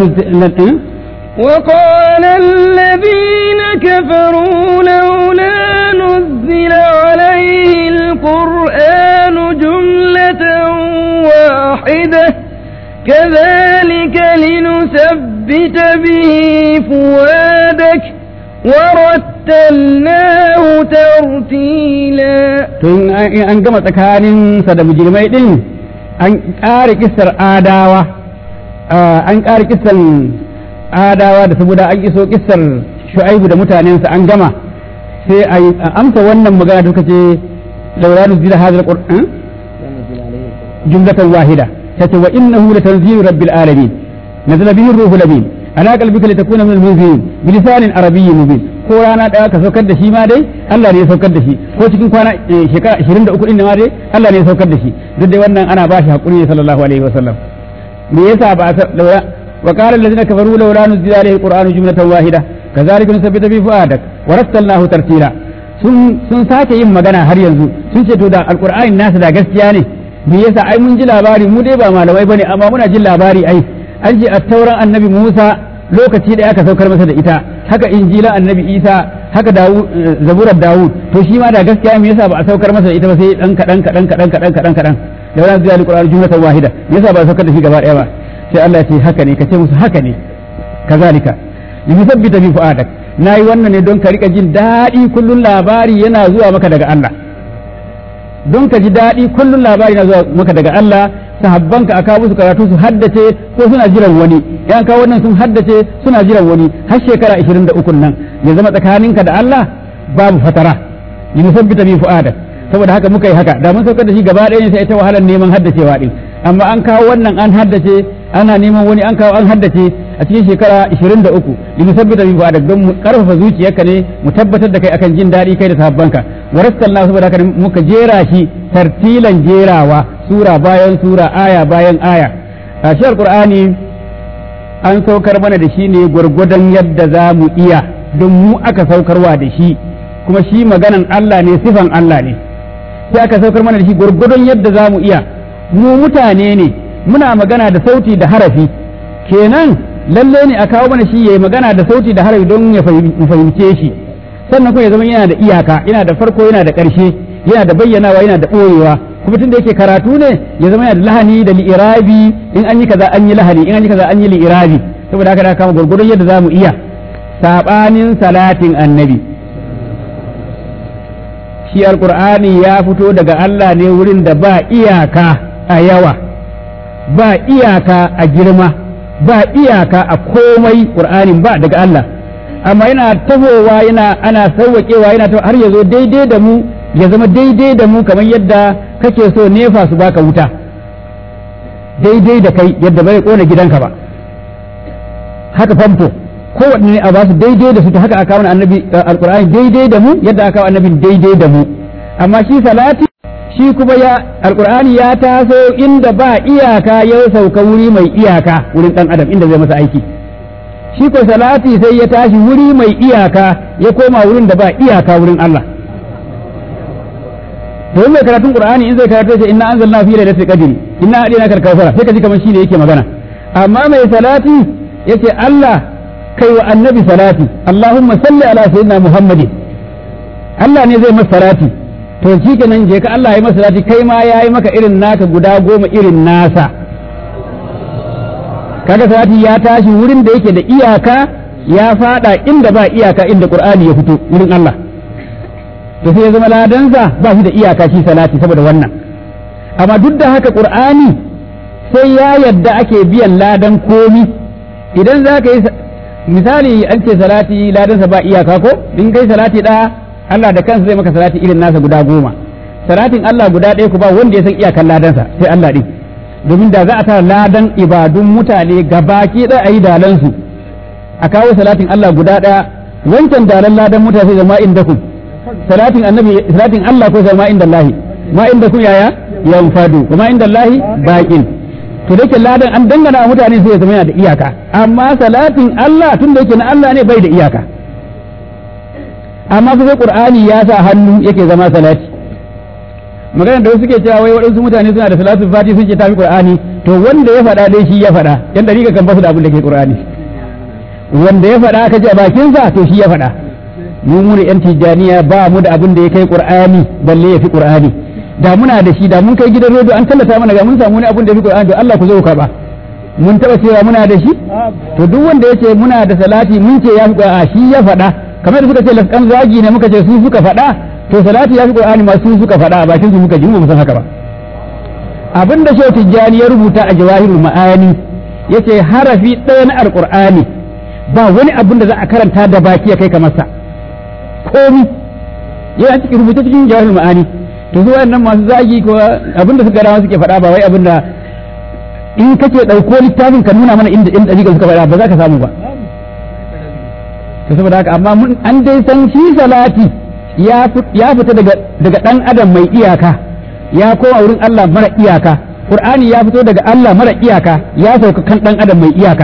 وقال الذين كفروا لولا نزل عليه القرآن جملة واحدة كذلك لنثبت به فؤادك ورتلناه ترتيلا tun an gama tsakaninsa da mujirmai din an ƙara kisar adawa an ƙara kisan adawa da saboda an iso kisar shu'aibu da mutanensa an gama sai a amsa wannan magana da suka ce laura nuzila hadal qur'an jumlatan wahida tace wa innahu latanzilu rabbil alamin nazala bihi ruhul amin ala qalbika litakuna min al-munzirin bilisanin arabiyyin mubin ko rana daya ka saukar da shi ma dai Allah ne ya saukar da shi ko cikin kwana shekara 23 din ma dai Allah ne ya saukar da shi duk dai wannan ana bashi hakuri ne sallallahu alaihi wasallam me yasa ba a wa qala allazina kafaru law nuzila alaihi alqur'anu jumlatan wahida kazalika nusabbita bi fuadak wa rattalnahu tartila sun sun sake yin magana har yanzu sun ce to da alqur'ani nasu da gaskiya ne me yasa ai mun ji labari mu dai ba malamai bane amma muna jin labari ai an ji attauran annabi Musa lokaci da aka saukar masa da ita haka injila annabi Isa haka Dawud zaburar Dawud to shi ma da gaskiya me yasa ba a saukar masa da ita ba sai dan kadan kadan kadan kadan kadan kadan da wannan zai alquran jumlatan wahida me yasa ba a saukar da shi gaba daya ba sai Allah ya ce haka ne kace musu haka ne kazalika limusabbita bi fuadak nayi wannan ne don ka rika jin daɗi kullun labari yana zuwa maka daga Allah don ka ji daɗi kullun labari yana zuwa maka daga Allah sahabbanka a kawo su karatu su haddace ko suna jiran wani yan kawo wannan sun haddace suna jiran wani har shekara 23 nan ya zama tsakaninka da Allah babu fatara yi musabbita bi fu'adak saboda haka muka yi haka da mun saukar da shi gaba ɗaya ne sai ita wahalar neman haddacewa din amma an kawo wannan an haddace ana neman wani an kawo an haddace a cikin shekara 23 li musabbita bi fu'adak don mu karfafa zuciyarka ne mu tabbatar da kai akan jin daɗi kai da sahabbanka wa rasallahu saboda haka muka jera shi tartilan jerawa sura bayan sura aya bayan aya a shi alqur'ani an saukar mana da shi ne gwargwadon yadda za mu iya don mu aka saukarwa da shi kuma shi maganan Allah ne sifan Allah ne sai aka saukar mana da shi gwargwadon yadda za mu iya mu mutane ne muna magana da sauti da harafi kenan lalle ne a kawo mana shi yayi magana da sauti da harafi don ya fahimce shi sannan kuma ya zama yana da iyaka yana da farko yana da ƙarshe yana da bayyanawa yana da ɓoyewa kuma tun da yake karatu ne ya zama yana da lahani da li'irabi in an yi kaza an yi lahani in an yi kaza an yi li'irabi saboda haka da kama gurgurun yadda za mu iya sabanin salatin annabi shi alqur'ani ya fito daga Allah ne wurin da ba iyaka a yawa ba iyaka a girma ba iyaka a komai qur'anin ba daga Allah amma yana tahowa yana ana sauwaƙewa yana har ya zo daidai da mu ya zama daidai da mu kamar yadda kake so nefa su baka wuta daidai da kai yadda bai kona gidanka ba haka famfo kowanne a ba su daidai da su ta haka aka kawo annabi alqur'ani daidai da mu yadda aka kawo annabin daidai da mu amma shi salati shi kuma ya alqur'ani ya taso inda ba iyaka ya sauka wuri mai iyaka wurin dan adam inda zai masa aiki shi ko salati sai ya tashi wuri mai iyaka ya koma wurin da ba iyaka wurin Allah to mai karatun qur'ani in zai karatu sai inna anzalna fi lailatul qadri inna adina kal kawfara sai ka ji kamar shine yake magana amma mai salati yace Allah kai wa annabi salati Allahumma salli ala sayyidina Muhammadin Allah ne zai masa salati to shi kenan je ka Allah ya masa salati kai ma yayi maka irin naka guda goma irin nasa kaga salati ya tashi wurin da yake da iyaka ya fada inda ba iyaka inda Qur'ani ya fito wurin Allah to sai ya zama ladansa ba shi da iyaka shi salati saboda wannan amma duk da haka qur'ani sai ya yadda ake biyan ladan komi idan za ka yi misali an ce salati ladansa ba iyaka ko in kai salati da Allah da kansa zai maka salati irin nasa guda goma salatin Allah guda ɗaya ku ba wanda ya san iyakan ladansa sai Allah ɗin domin da za a tara ladan ibadun mutane gabaki ɗaya a yi dalansu a kawo salatin Allah guda ɗaya wancan dalan ladan mutane sai zama inda ku salatin annabi salatin Allah ko ma inda Allah ma inda ku yaya yanfadu kuma inda Allah baqin to dake ladan an dangana mutane sai ya zama yana da iyaka amma salatin Allah tun da yake na Allah ne bai da iyaka amma sai Qur'ani ya sa hannu yake zama salati magana da wasu suke cewa wai waɗansu mutane suna da salatu fati sun ce tafi Qur'ani to wanda ya faɗa dai shi ya faɗa yan dariƙa kan basu da abin da ke Qur'ani wanda ya faɗa aka ji a bakinsa to shi ya faɗa mu mu ne yan tijjaniya ba mu da abin da ya kai qur'ani balle ya fi qur'ani da muna da shi da mun kai gidan rediyo an tallata mana ga mun samu ne abin da ya fi qur'ani to Allah ku zo karba mun taba cewa muna da shi to duk wanda ya ce muna da salati mun ce ya fi qur'ani shi ya faɗa kamar da suka ce laskan zagi ne muka ce su suka faɗa to salati ya fi qur'ani ma su suka faɗa a bakin su muka ji mu san haka ba abin da shehu tijjani ya rubuta a jawahirul ma'ani yace harafi ɗaya na alqur'ani ba wani abin da za a karanta da baki ya kai kamar sa komi yana cikin rubuta cikin jawahir ma'ani to su wayannan masu zagi ko abinda suka rawa suke faɗa ba wai abinda in kace ɗauko littafin ka nuna mana inda inda suka faɗa ba za ka samu ba to saboda haka amma mun an dai san shi salati ya fita daga daga dan adam mai iyaka ya koma wurin Allah mara iyaka Qur'ani ya fito daga Allah mara iyaka ya sauka kan dan adam mai iyaka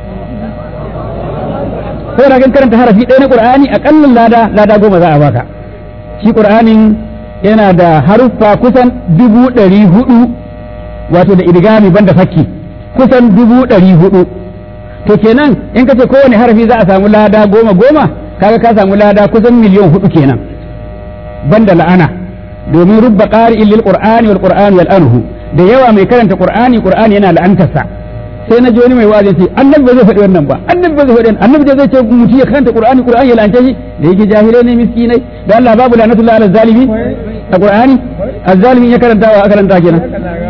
ko da kan karanta harafi ɗaya na Qur'ani akalla lada lada goma za a baka shi Qur'anin yana da haruffa kusan dubu ɗari hudu wato da idgami banda fakki kusan dubu ɗari hudu to kenan in ka ce kowane harafi za a samu lada goma goma kaga ka samu lada kusan miliyan hudu kenan banda la'ana domin rubba qari'in lil qur'ani wal qur'ani wal anhu da yawa mai karanta qur'ani qur'ani yana la'antarsa sai na ji wani mai wa'azi ce annabi ba zai faɗi wannan ba annabi ba zai faɗi annabi da zai ce mutum ya karanta qur'ani qur'ani ya la'anta shi da yake jahilai ne miskinai da Allah babu la'natullahi ala zalimi a qur'ani azzalimi ya karanta wa karanta kenan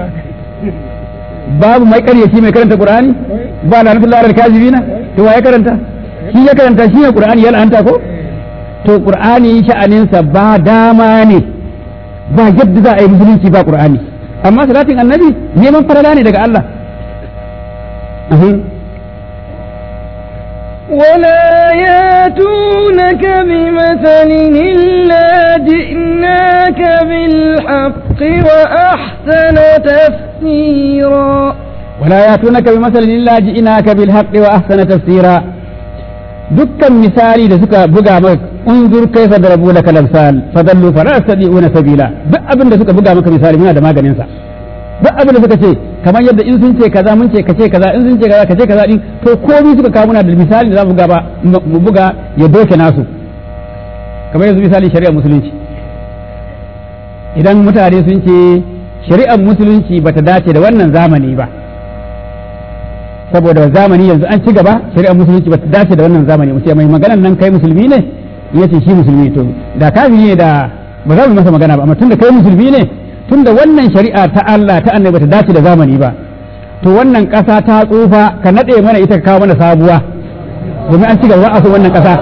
babu mai ƙaryaci mai karanta qur'ani ba la'natullahi ala kazibina to wa ya karanta shi ya karanta shi ne qur'ani ya la'anta ko to qur'ani sha'aninsa ba dama ne ba yadda za a yi musulunci ba qur'ani amma salatin annabi neman farala ne daga Allah ولا ياتونك بمثل إلا جئناك بالحق وأحسن تفسيرا ولا ياتونك بمثل إلا جئناك بالحق وأحسن تفسيرا dukkan misali da suka buga maka unzur kaifa darabu laka lamsal fadallu fala yastati'una sabila duk abin da suka buga maka misali muna da maganin sa duk abin da suka ce kamar yadda in sun ce kaza mun ce kace kaza in sun ce kaza kace kaza din to komai suka kawo muna da misali da za mu buga ba mu buga ya doke nasu kamar yanzu misali shari'ar musulunci idan mutane sun ce shari'ar musulunci bata dace da wannan zamani ba saboda zamani yanzu an ci gaba shari'ar musulunci ba ta dace da wannan zamani mutum mai maganan nan kai musulmi ne ya ce shi musulmi to da kafiri ne da ba za mu masa magana ba amma tunda kai musulmi ne tunda wannan shari'a ta Allah ta annabi ta dace da zamani ba to wannan ƙasa ta tsufa ka nade mana ita ka kawo mana sabuwa domin an ci gaba a so wannan ƙasa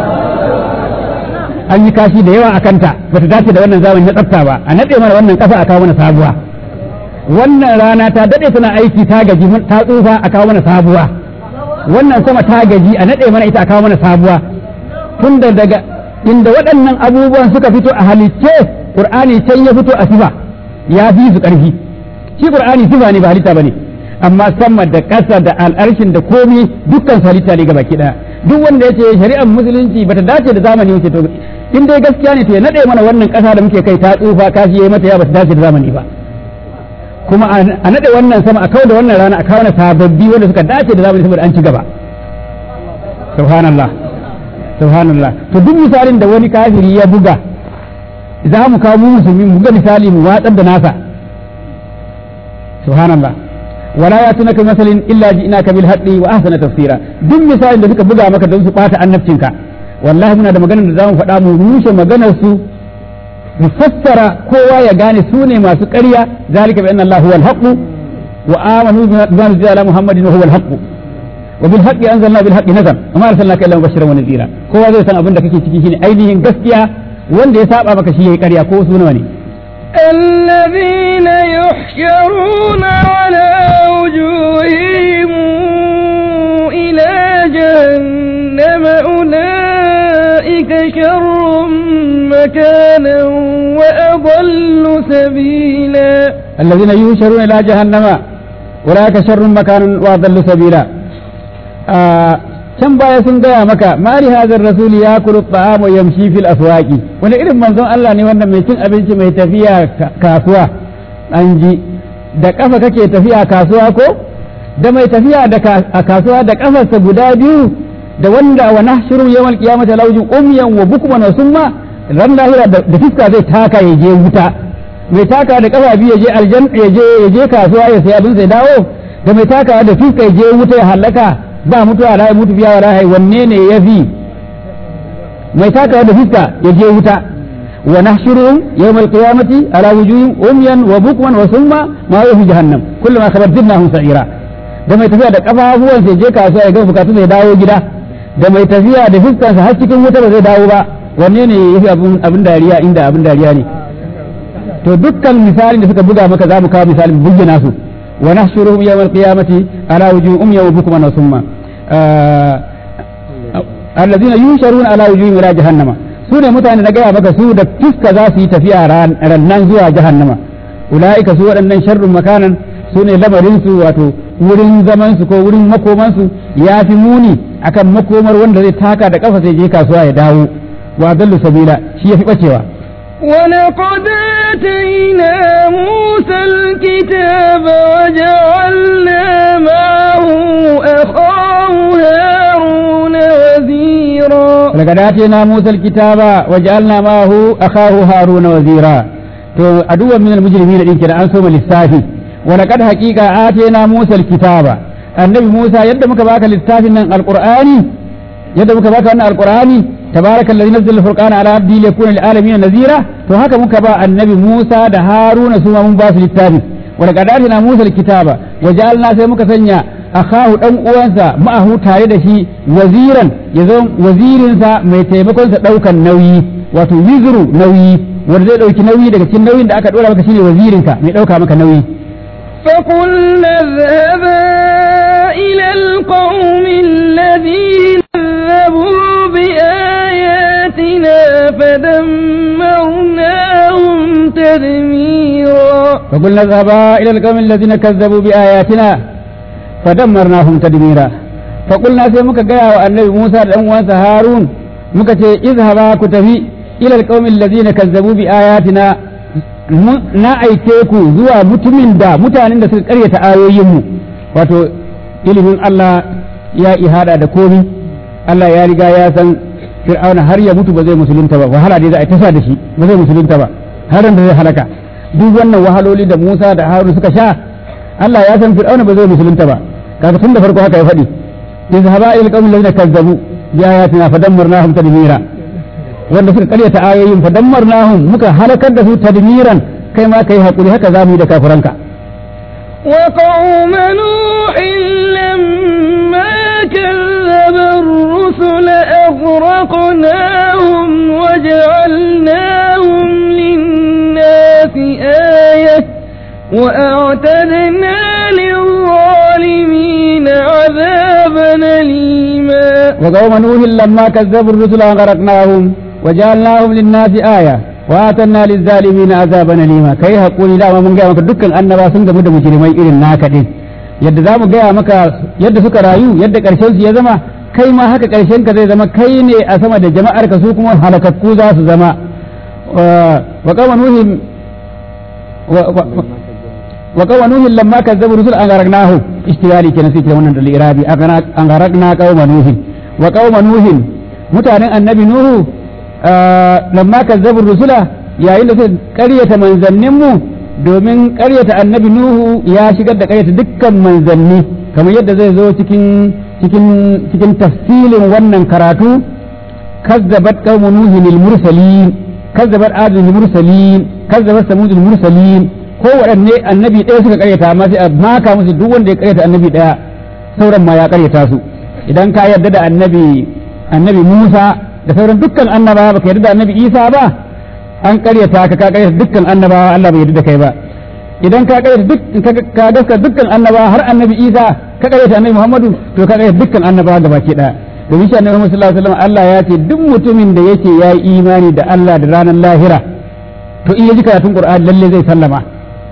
an yi kashi da yawa a kanta ba ta dace da wannan zamani na tsafta ba a nade mana wannan ƙasa a kawo mana sabuwa wannan rana ta dade tana aiki ta gaji ta tsufa a kawo mana sabuwa wannan sama ta gaji a nade mana ita a kawo mana sabuwa tunda daga inda waɗannan abubuwan suka fito a halicce qur'ani can ya fito a sifa ya fi su ƙarfi shi qur'ani sifa ne ba halitta bane amma sama da ƙasa da al'arshin da komi dukkan su halitta ne gabaki ɗaya duk wanda ya ce shari'ar musulunci bata dace da zamani wuce to in dai gaskiya ne to ya nade mana wannan ƙasa da muke kai ta tsufa kashi yayi mata ya bata dace da zamani ba kuma a naɗe wannan sama a kawo da wannan rana a kawo na sababbi wanda suka dace da zamani saboda an ci gaba subhanallah subhanallah to duk misalin da wani kafiri ya buga za mu kawo mu musulmi mu ga misali mu watsar da nasa subhanallah wala ya tunaka masalin illa ji'naka bil haqqi wa ahsana tafsira duk misalin da suka buga maka don su bata annabcinka wallahi muna da maganar da zamu faɗa mu rushe maganar su mu fassara kowa ya gane su ne masu ƙarya zalika bi anna Allah huwa al-haqq wa amanu bima nuzila ala Muhammadin huwa al-haqq wa bil haqqi anzalna bil haqqi nazal wa ma arsalnaka illa mubashiran wa nadhira kowa zai san abin da kake ciki shine ainihin gaskiya wanda ya saba maka shi yayi ƙarya ko su nawa ne الذين يحشرون على وجوههم إلى جهنم أولئك شر مكانا وأضل سبيلا الذين يهشرون إلى جهنم أولئك شر مكانا وأضل سبيلا can baya sun gaya maka mari hazar rasuli ya kulu ta'amu yamshi fil aswaqi wani irin manzon Allah ne wannan mai cin abinci mai tafiya kasuwa an ji da kafa kake tafiya kasuwa ko da mai tafiya da kasuwa da kafarsa guda biyu da wanda wa nahshuru yawmal qiyamati lawjun umyan wa bukman wa summa ran lahira da fiska zai taka ya je wuta mai taka da kafa biyu ya je aljan ya je ya je kasuwa ya sai abin sai dawo da mai taka da fiska ya je wuta ya halaka ba mutuwa la mutu biya wa rahai wanne ne ya fi mai taka da fiska ya je wuta wa nahshuruhum yawmal qiyamati ala wujuhihim umyan wa bukman wa summa ma yahu jahannam kullama khabarnahum sa'ira da mai tafiya da kafafuwan sai je kasuwa ya ga bukatu zai dawo gida da mai tafiya da fiskansa har cikin wuta ba zai dawo ba wanne ne yafi abin abin dariya inda abin dariya ne to dukkan misalin da suka buga maka za mu kawo misalin bayyana su wa nahshuruhum yawmal qiyamati ala wujuhum yawma bukman wa summa alladhina yusharuna ala wujuhim ila jahannama su ne mutane na gaya maka su da fuska za su yi tafiya rannan zuwa jahannama ula'ika su waɗannan sharrun makanan su ne lamarin su wato wurin zaman su ko wurin makoman su ya fi muni akan makomar wanda zai taka da kafa sai je kasuwa ya dawo wa dallu sabila shi ya fi bacewa ولقد آتينا موسى الكتاب وجعلنا معه أخاه هارون وزيرا لقد آتينا موسى الكتاب وجعلنا معه أخاه هارون وزيرا to aduwa min almujrimin din kira an so lissafi wa laqad haqiqa atayna Musa alkitaba annabi Musa yadda muka baka littafin nan alqur'ani yadda muka baka wannan alqur'ani tabaraka alladhi nazzala alfurqana ala abdi liyakuna lilalamin nazira to haka muka ba annabi Musa da Haruna su ma mun ba su littafi wa laqad atayna Musa alkitaba wa ja'alna sai muka sanya akahu dan uwansa ma'ahu tare da shi waziran yazo wazirinsa mai taimakon sa daukan nauyi wato wizru nauyi wanda zai ɗauki nauyi daga cikin nauyin da aka ɗora maka shine wazirinka mai ɗauka maka nauyi. فقلنا اذهبا إلى القوم الذين كذبوا بآياتنا فدمرناهم تدميرا فقلنا اذهبا إلى القوم الذين كذبوا بآياتنا فدمرناهم تدميرا فقلنا سيمك قيا النبي موسى الأنوان هارون مكتي اذهبا كتفي ila alqaumin allazina kazzabu bi ayatina na aike ku zuwa mutumin da mutanen da suka karyata ayoyinmu wato ilimin Allah ya ihada da komi Allah ya riga ya san fir'auna har ya mutu ba zai musulunta ba wahala dai za a tasa da shi ba zai musulunta ba har da zai halaka duk wannan wahaloli da Musa da Harun suka sha Allah ya san fir'auna ba zai musulunta ba kaga tun da farko haka ya faɗi izhaba ila alqaumin allazina kazzabu bi ayatina fadammarnahum tadmira wanda suka karyata ayoyin fa dammarnahum muka halakar da su tadmiran kai ma kai hakuri haka zamu yi da kafiranka wa qauma nuhin lamma kazzaba ar-rusul aghraqnahum wa ja'alnahum lin-nasi ayah وأعتدنا للظالمين عذابا أليما وقوم نوح لما كذبوا الرسل أغرقناهم وجعلناهم للناس آية وآتنا للظالمين عذابا أليما كي هقولي لا من جاء مك دكان أنبا سنگ مد مجرمي إلى ناكدين yadda za mu gaya maka yadda suka rayu yadda ƙarshen su ya zama kai ma haka ƙarshen ka zai zama kai ne a sama da jama'ar ka su kuma halakakku za su zama wa qawma nuhin wa qawma nuhin lamma kazzabu rusul an gharaqnahu istiyali kenan sai wannan da irabi an gharaqna qawma nuhin wa qawma nuhin mutanen annabi nuhu lamma kazzabu rusula yayin da suka ƙaryata manzannin mu domin ƙaryata annabi nuhu ya shigar da ƙaryata dukkan manzanni kamar yadda zai zo cikin cikin cikin tafsilin wannan karatu kazzabat qaumu nuhin al mursalin kazzabat adul mursalin kazzabat samud al mursalin ko waɗanne annabi ɗaya suka ƙaryata amma sai a maka musu duk wanda ya ƙaryata annabi ɗaya sauran ma ya ƙaryata su idan ka yarda da annabi annabi Musa da sauran dukkan annabawa baka yarda da annabi Isa ba an karyata ka ka karyata dukkan annabawa Allah bai yarda da kai ba idan ka karyata duk ka gaska dukkan annabawa har annabi Isa ka karyata annabi Muhammadu to ka karyata dukkan annabawa gabaki daya domin shi annabi Muhammad sallallahu alaihi wasallam Allah ya ce duk mutumin da yake ya yi imani da Allah da ranar lahira to in ya ji karatun Qur'ani lalle zai sallama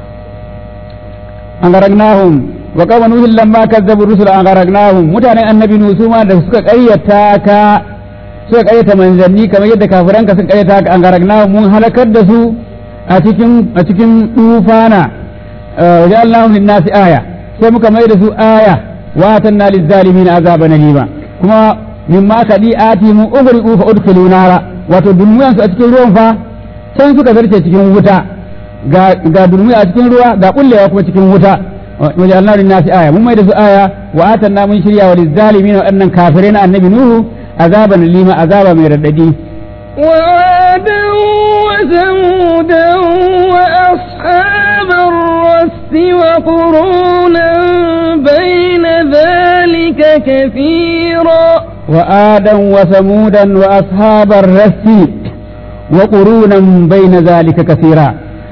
an garagnahum wa qawma nuhin lamma kazzabu rusula an garagnahum mutanen annabi nusu ma da suka karyata ka suka karyata manzanni kamar yadda kafiranka suka karyata ka an garagna mun halakar da su a cikin a cikin tufana wajen Allahun linnasi aya sai muka mai da su aya wa atanna lizzalimin azaban alima kuma mimma kadi ati mu ugri ufa udkhilu nara wato dulmuyan su a cikin ruwan fa can suka zarce cikin wuta ga ga dulmuya a cikin ruwa ga kullewa kuma cikin wuta wajen Allah linnasi aya mun mai da su aya wa atanna mun shirya wa lizzalimin waɗannan kafirai na annabi nuhu عذابا لما عذاب من رددي وعادا وثمودا وأصحاب الرس وقرونا بين ذلك كثيرا وآدا وثمودا وأصحاب الرس وقرونا بين ذلك كثيرا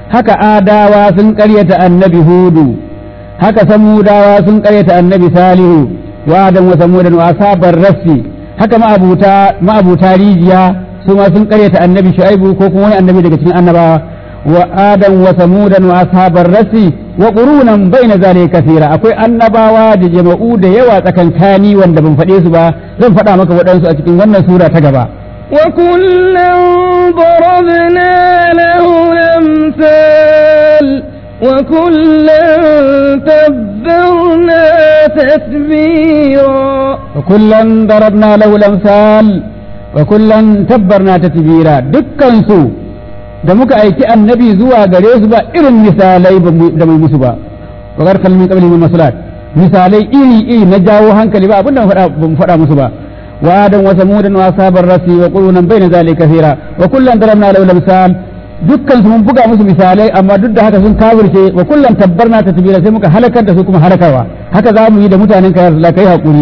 haka adawa sun ƙaryata annabi hudu haka samudawa sun ƙaryata annabi salihu wa adam wa samudan wa asabar rassi haka ma'abuta ma'abuta rijiya su ma sun ƙaryata annabi shu'aibu ko kuma wani annabi daga cikin annabawa wa adam wa samudan wa ashabar rassi wa qurunan baina zalika kathira akwai annabawa da jama'u da yawa tsakankani wanda ban faɗe su ba zan faɗa maka waɗansu a cikin wannan sura ta gaba وكلا ضربنا له الأمثال وكلا تبرنا تتبيرا وكلا ضربنا له الأمثال وكلا تبرنا تتبيرا دكان su da muka aiki annabi zuwa gare su ba irin misalai da mai musu ba wa garkal min qabli min masalat misalai iri iri na jawo hankali ba abinda ban faɗa musu ba wa adam wa samudan wa sabar rasi wa qurunan bayna zalika kathira wa kullan darabna lahu al dukkan su mun buga musu misalai amma duk da haka sun kafirce wa kullan tabbarna tatbira sai muka halakar da su kuma halakarwa haka za mu yi da mutanen ka ya rasulullah kai hakuri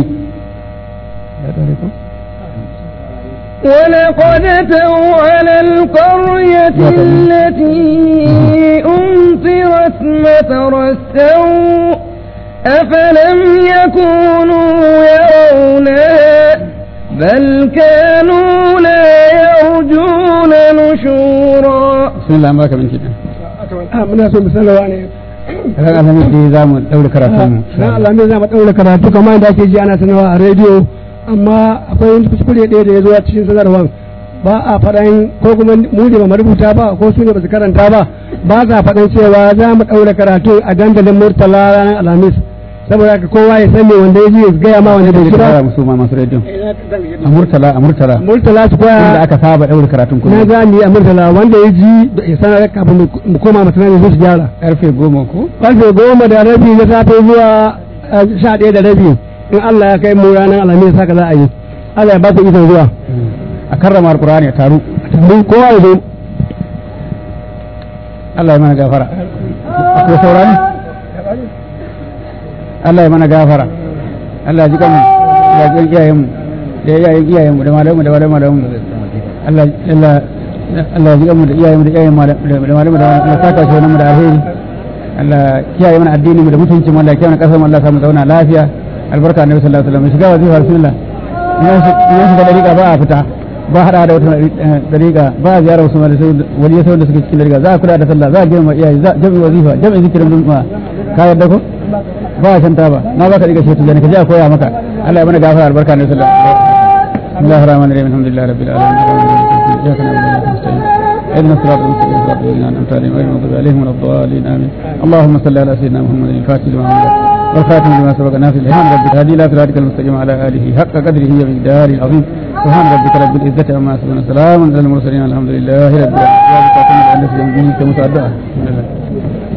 ولقد أتوا على القرية التي أمطرت مطر السوء أفلم يكونوا يرونها بل كانوا لا يرجون نشورا بسم الله ما من كده muna so mu sanarwa ne ran alhamis dai za mu daura karatun mu ran alhamis za mu daura karatu kamar yadda ake ji ana sanarwa a rediyo amma akwai wani kuskure ɗaya da ya zo a cikin sanarwar ba a faɗan ko kuma mu ne ba mu rubuta ba ko su ne ba su karanta ba ba sa faɗan cewa za mu ɗaura karatu a dandalin murtala ranar alhamis saboda haka kowa ya sani wanda ya ji ya gaya ma wanda bai kira kira musu ma masu rediyo a murtala a murtala murtala su inda koya aka saba daura karatun na kullum za mu yi a murtala wanda ya ji da ya sanar kafin mu koma masanani su gyara karfe goma ko karfe goma da rabi na safe zuwa eh, sha ɗaya da rabi in Allah ya kai mu ranar alhamis haka za a yi Allah ya ba ku ikon zuwa a karrama alqur'ani a taru mun kowa ya zo Allah ya mana gafara akwai saurani Allah ya mana gafara Allah ya ji kanmu ya ji iyayenmu da iyayen iyayenmu da malamu da malamu da mu Allah Allah Allah ya ji kanmu da iyayenmu da iyayen malamu da malamu da Allah saka shi wannan mu da alheri Allah kiyaye mana addinin mu da mutuncin mu Allah ya kiyaye mana kasar mu Allah ya samu zauna lafiya albarka annabi sallallahu alaihi wasallam shiga wazifa bismillah yan shiga dariƙa ba a fita ba hada da wata dariƙa ba a ziyarar wasu wani yasa wanda suke cikin dariƙa za a kula da sallah za a girma iyaye za a jami'i wazifa jami'in zikirin juma'a ka yarda ko ba a shanta ba na baka diga shetu jani ka je a koya maka Allah ya mana gafara albarka ne sallallahu alaihi wasallam Bismillahir Rahmanir Rahim Alhamdulillahi Rabbil Alamin Iyyaka na'budu wa iyyaka nasta'in اهدنا الصراط المستقيم صراط الذين انعمت عليهم غير المغضوب عليهم ولا الضالين امين اللهم صل على سيدنا محمد الفاتح لما أغلق والخاتم لما سبق ناصر الإمام ربك هدي لا صراطك المستقيم على آله حق قدره ومقداره العظيم سبحان ربك رب العزة عما يصفون سلام على المرسلين الحمد لله رب العالمين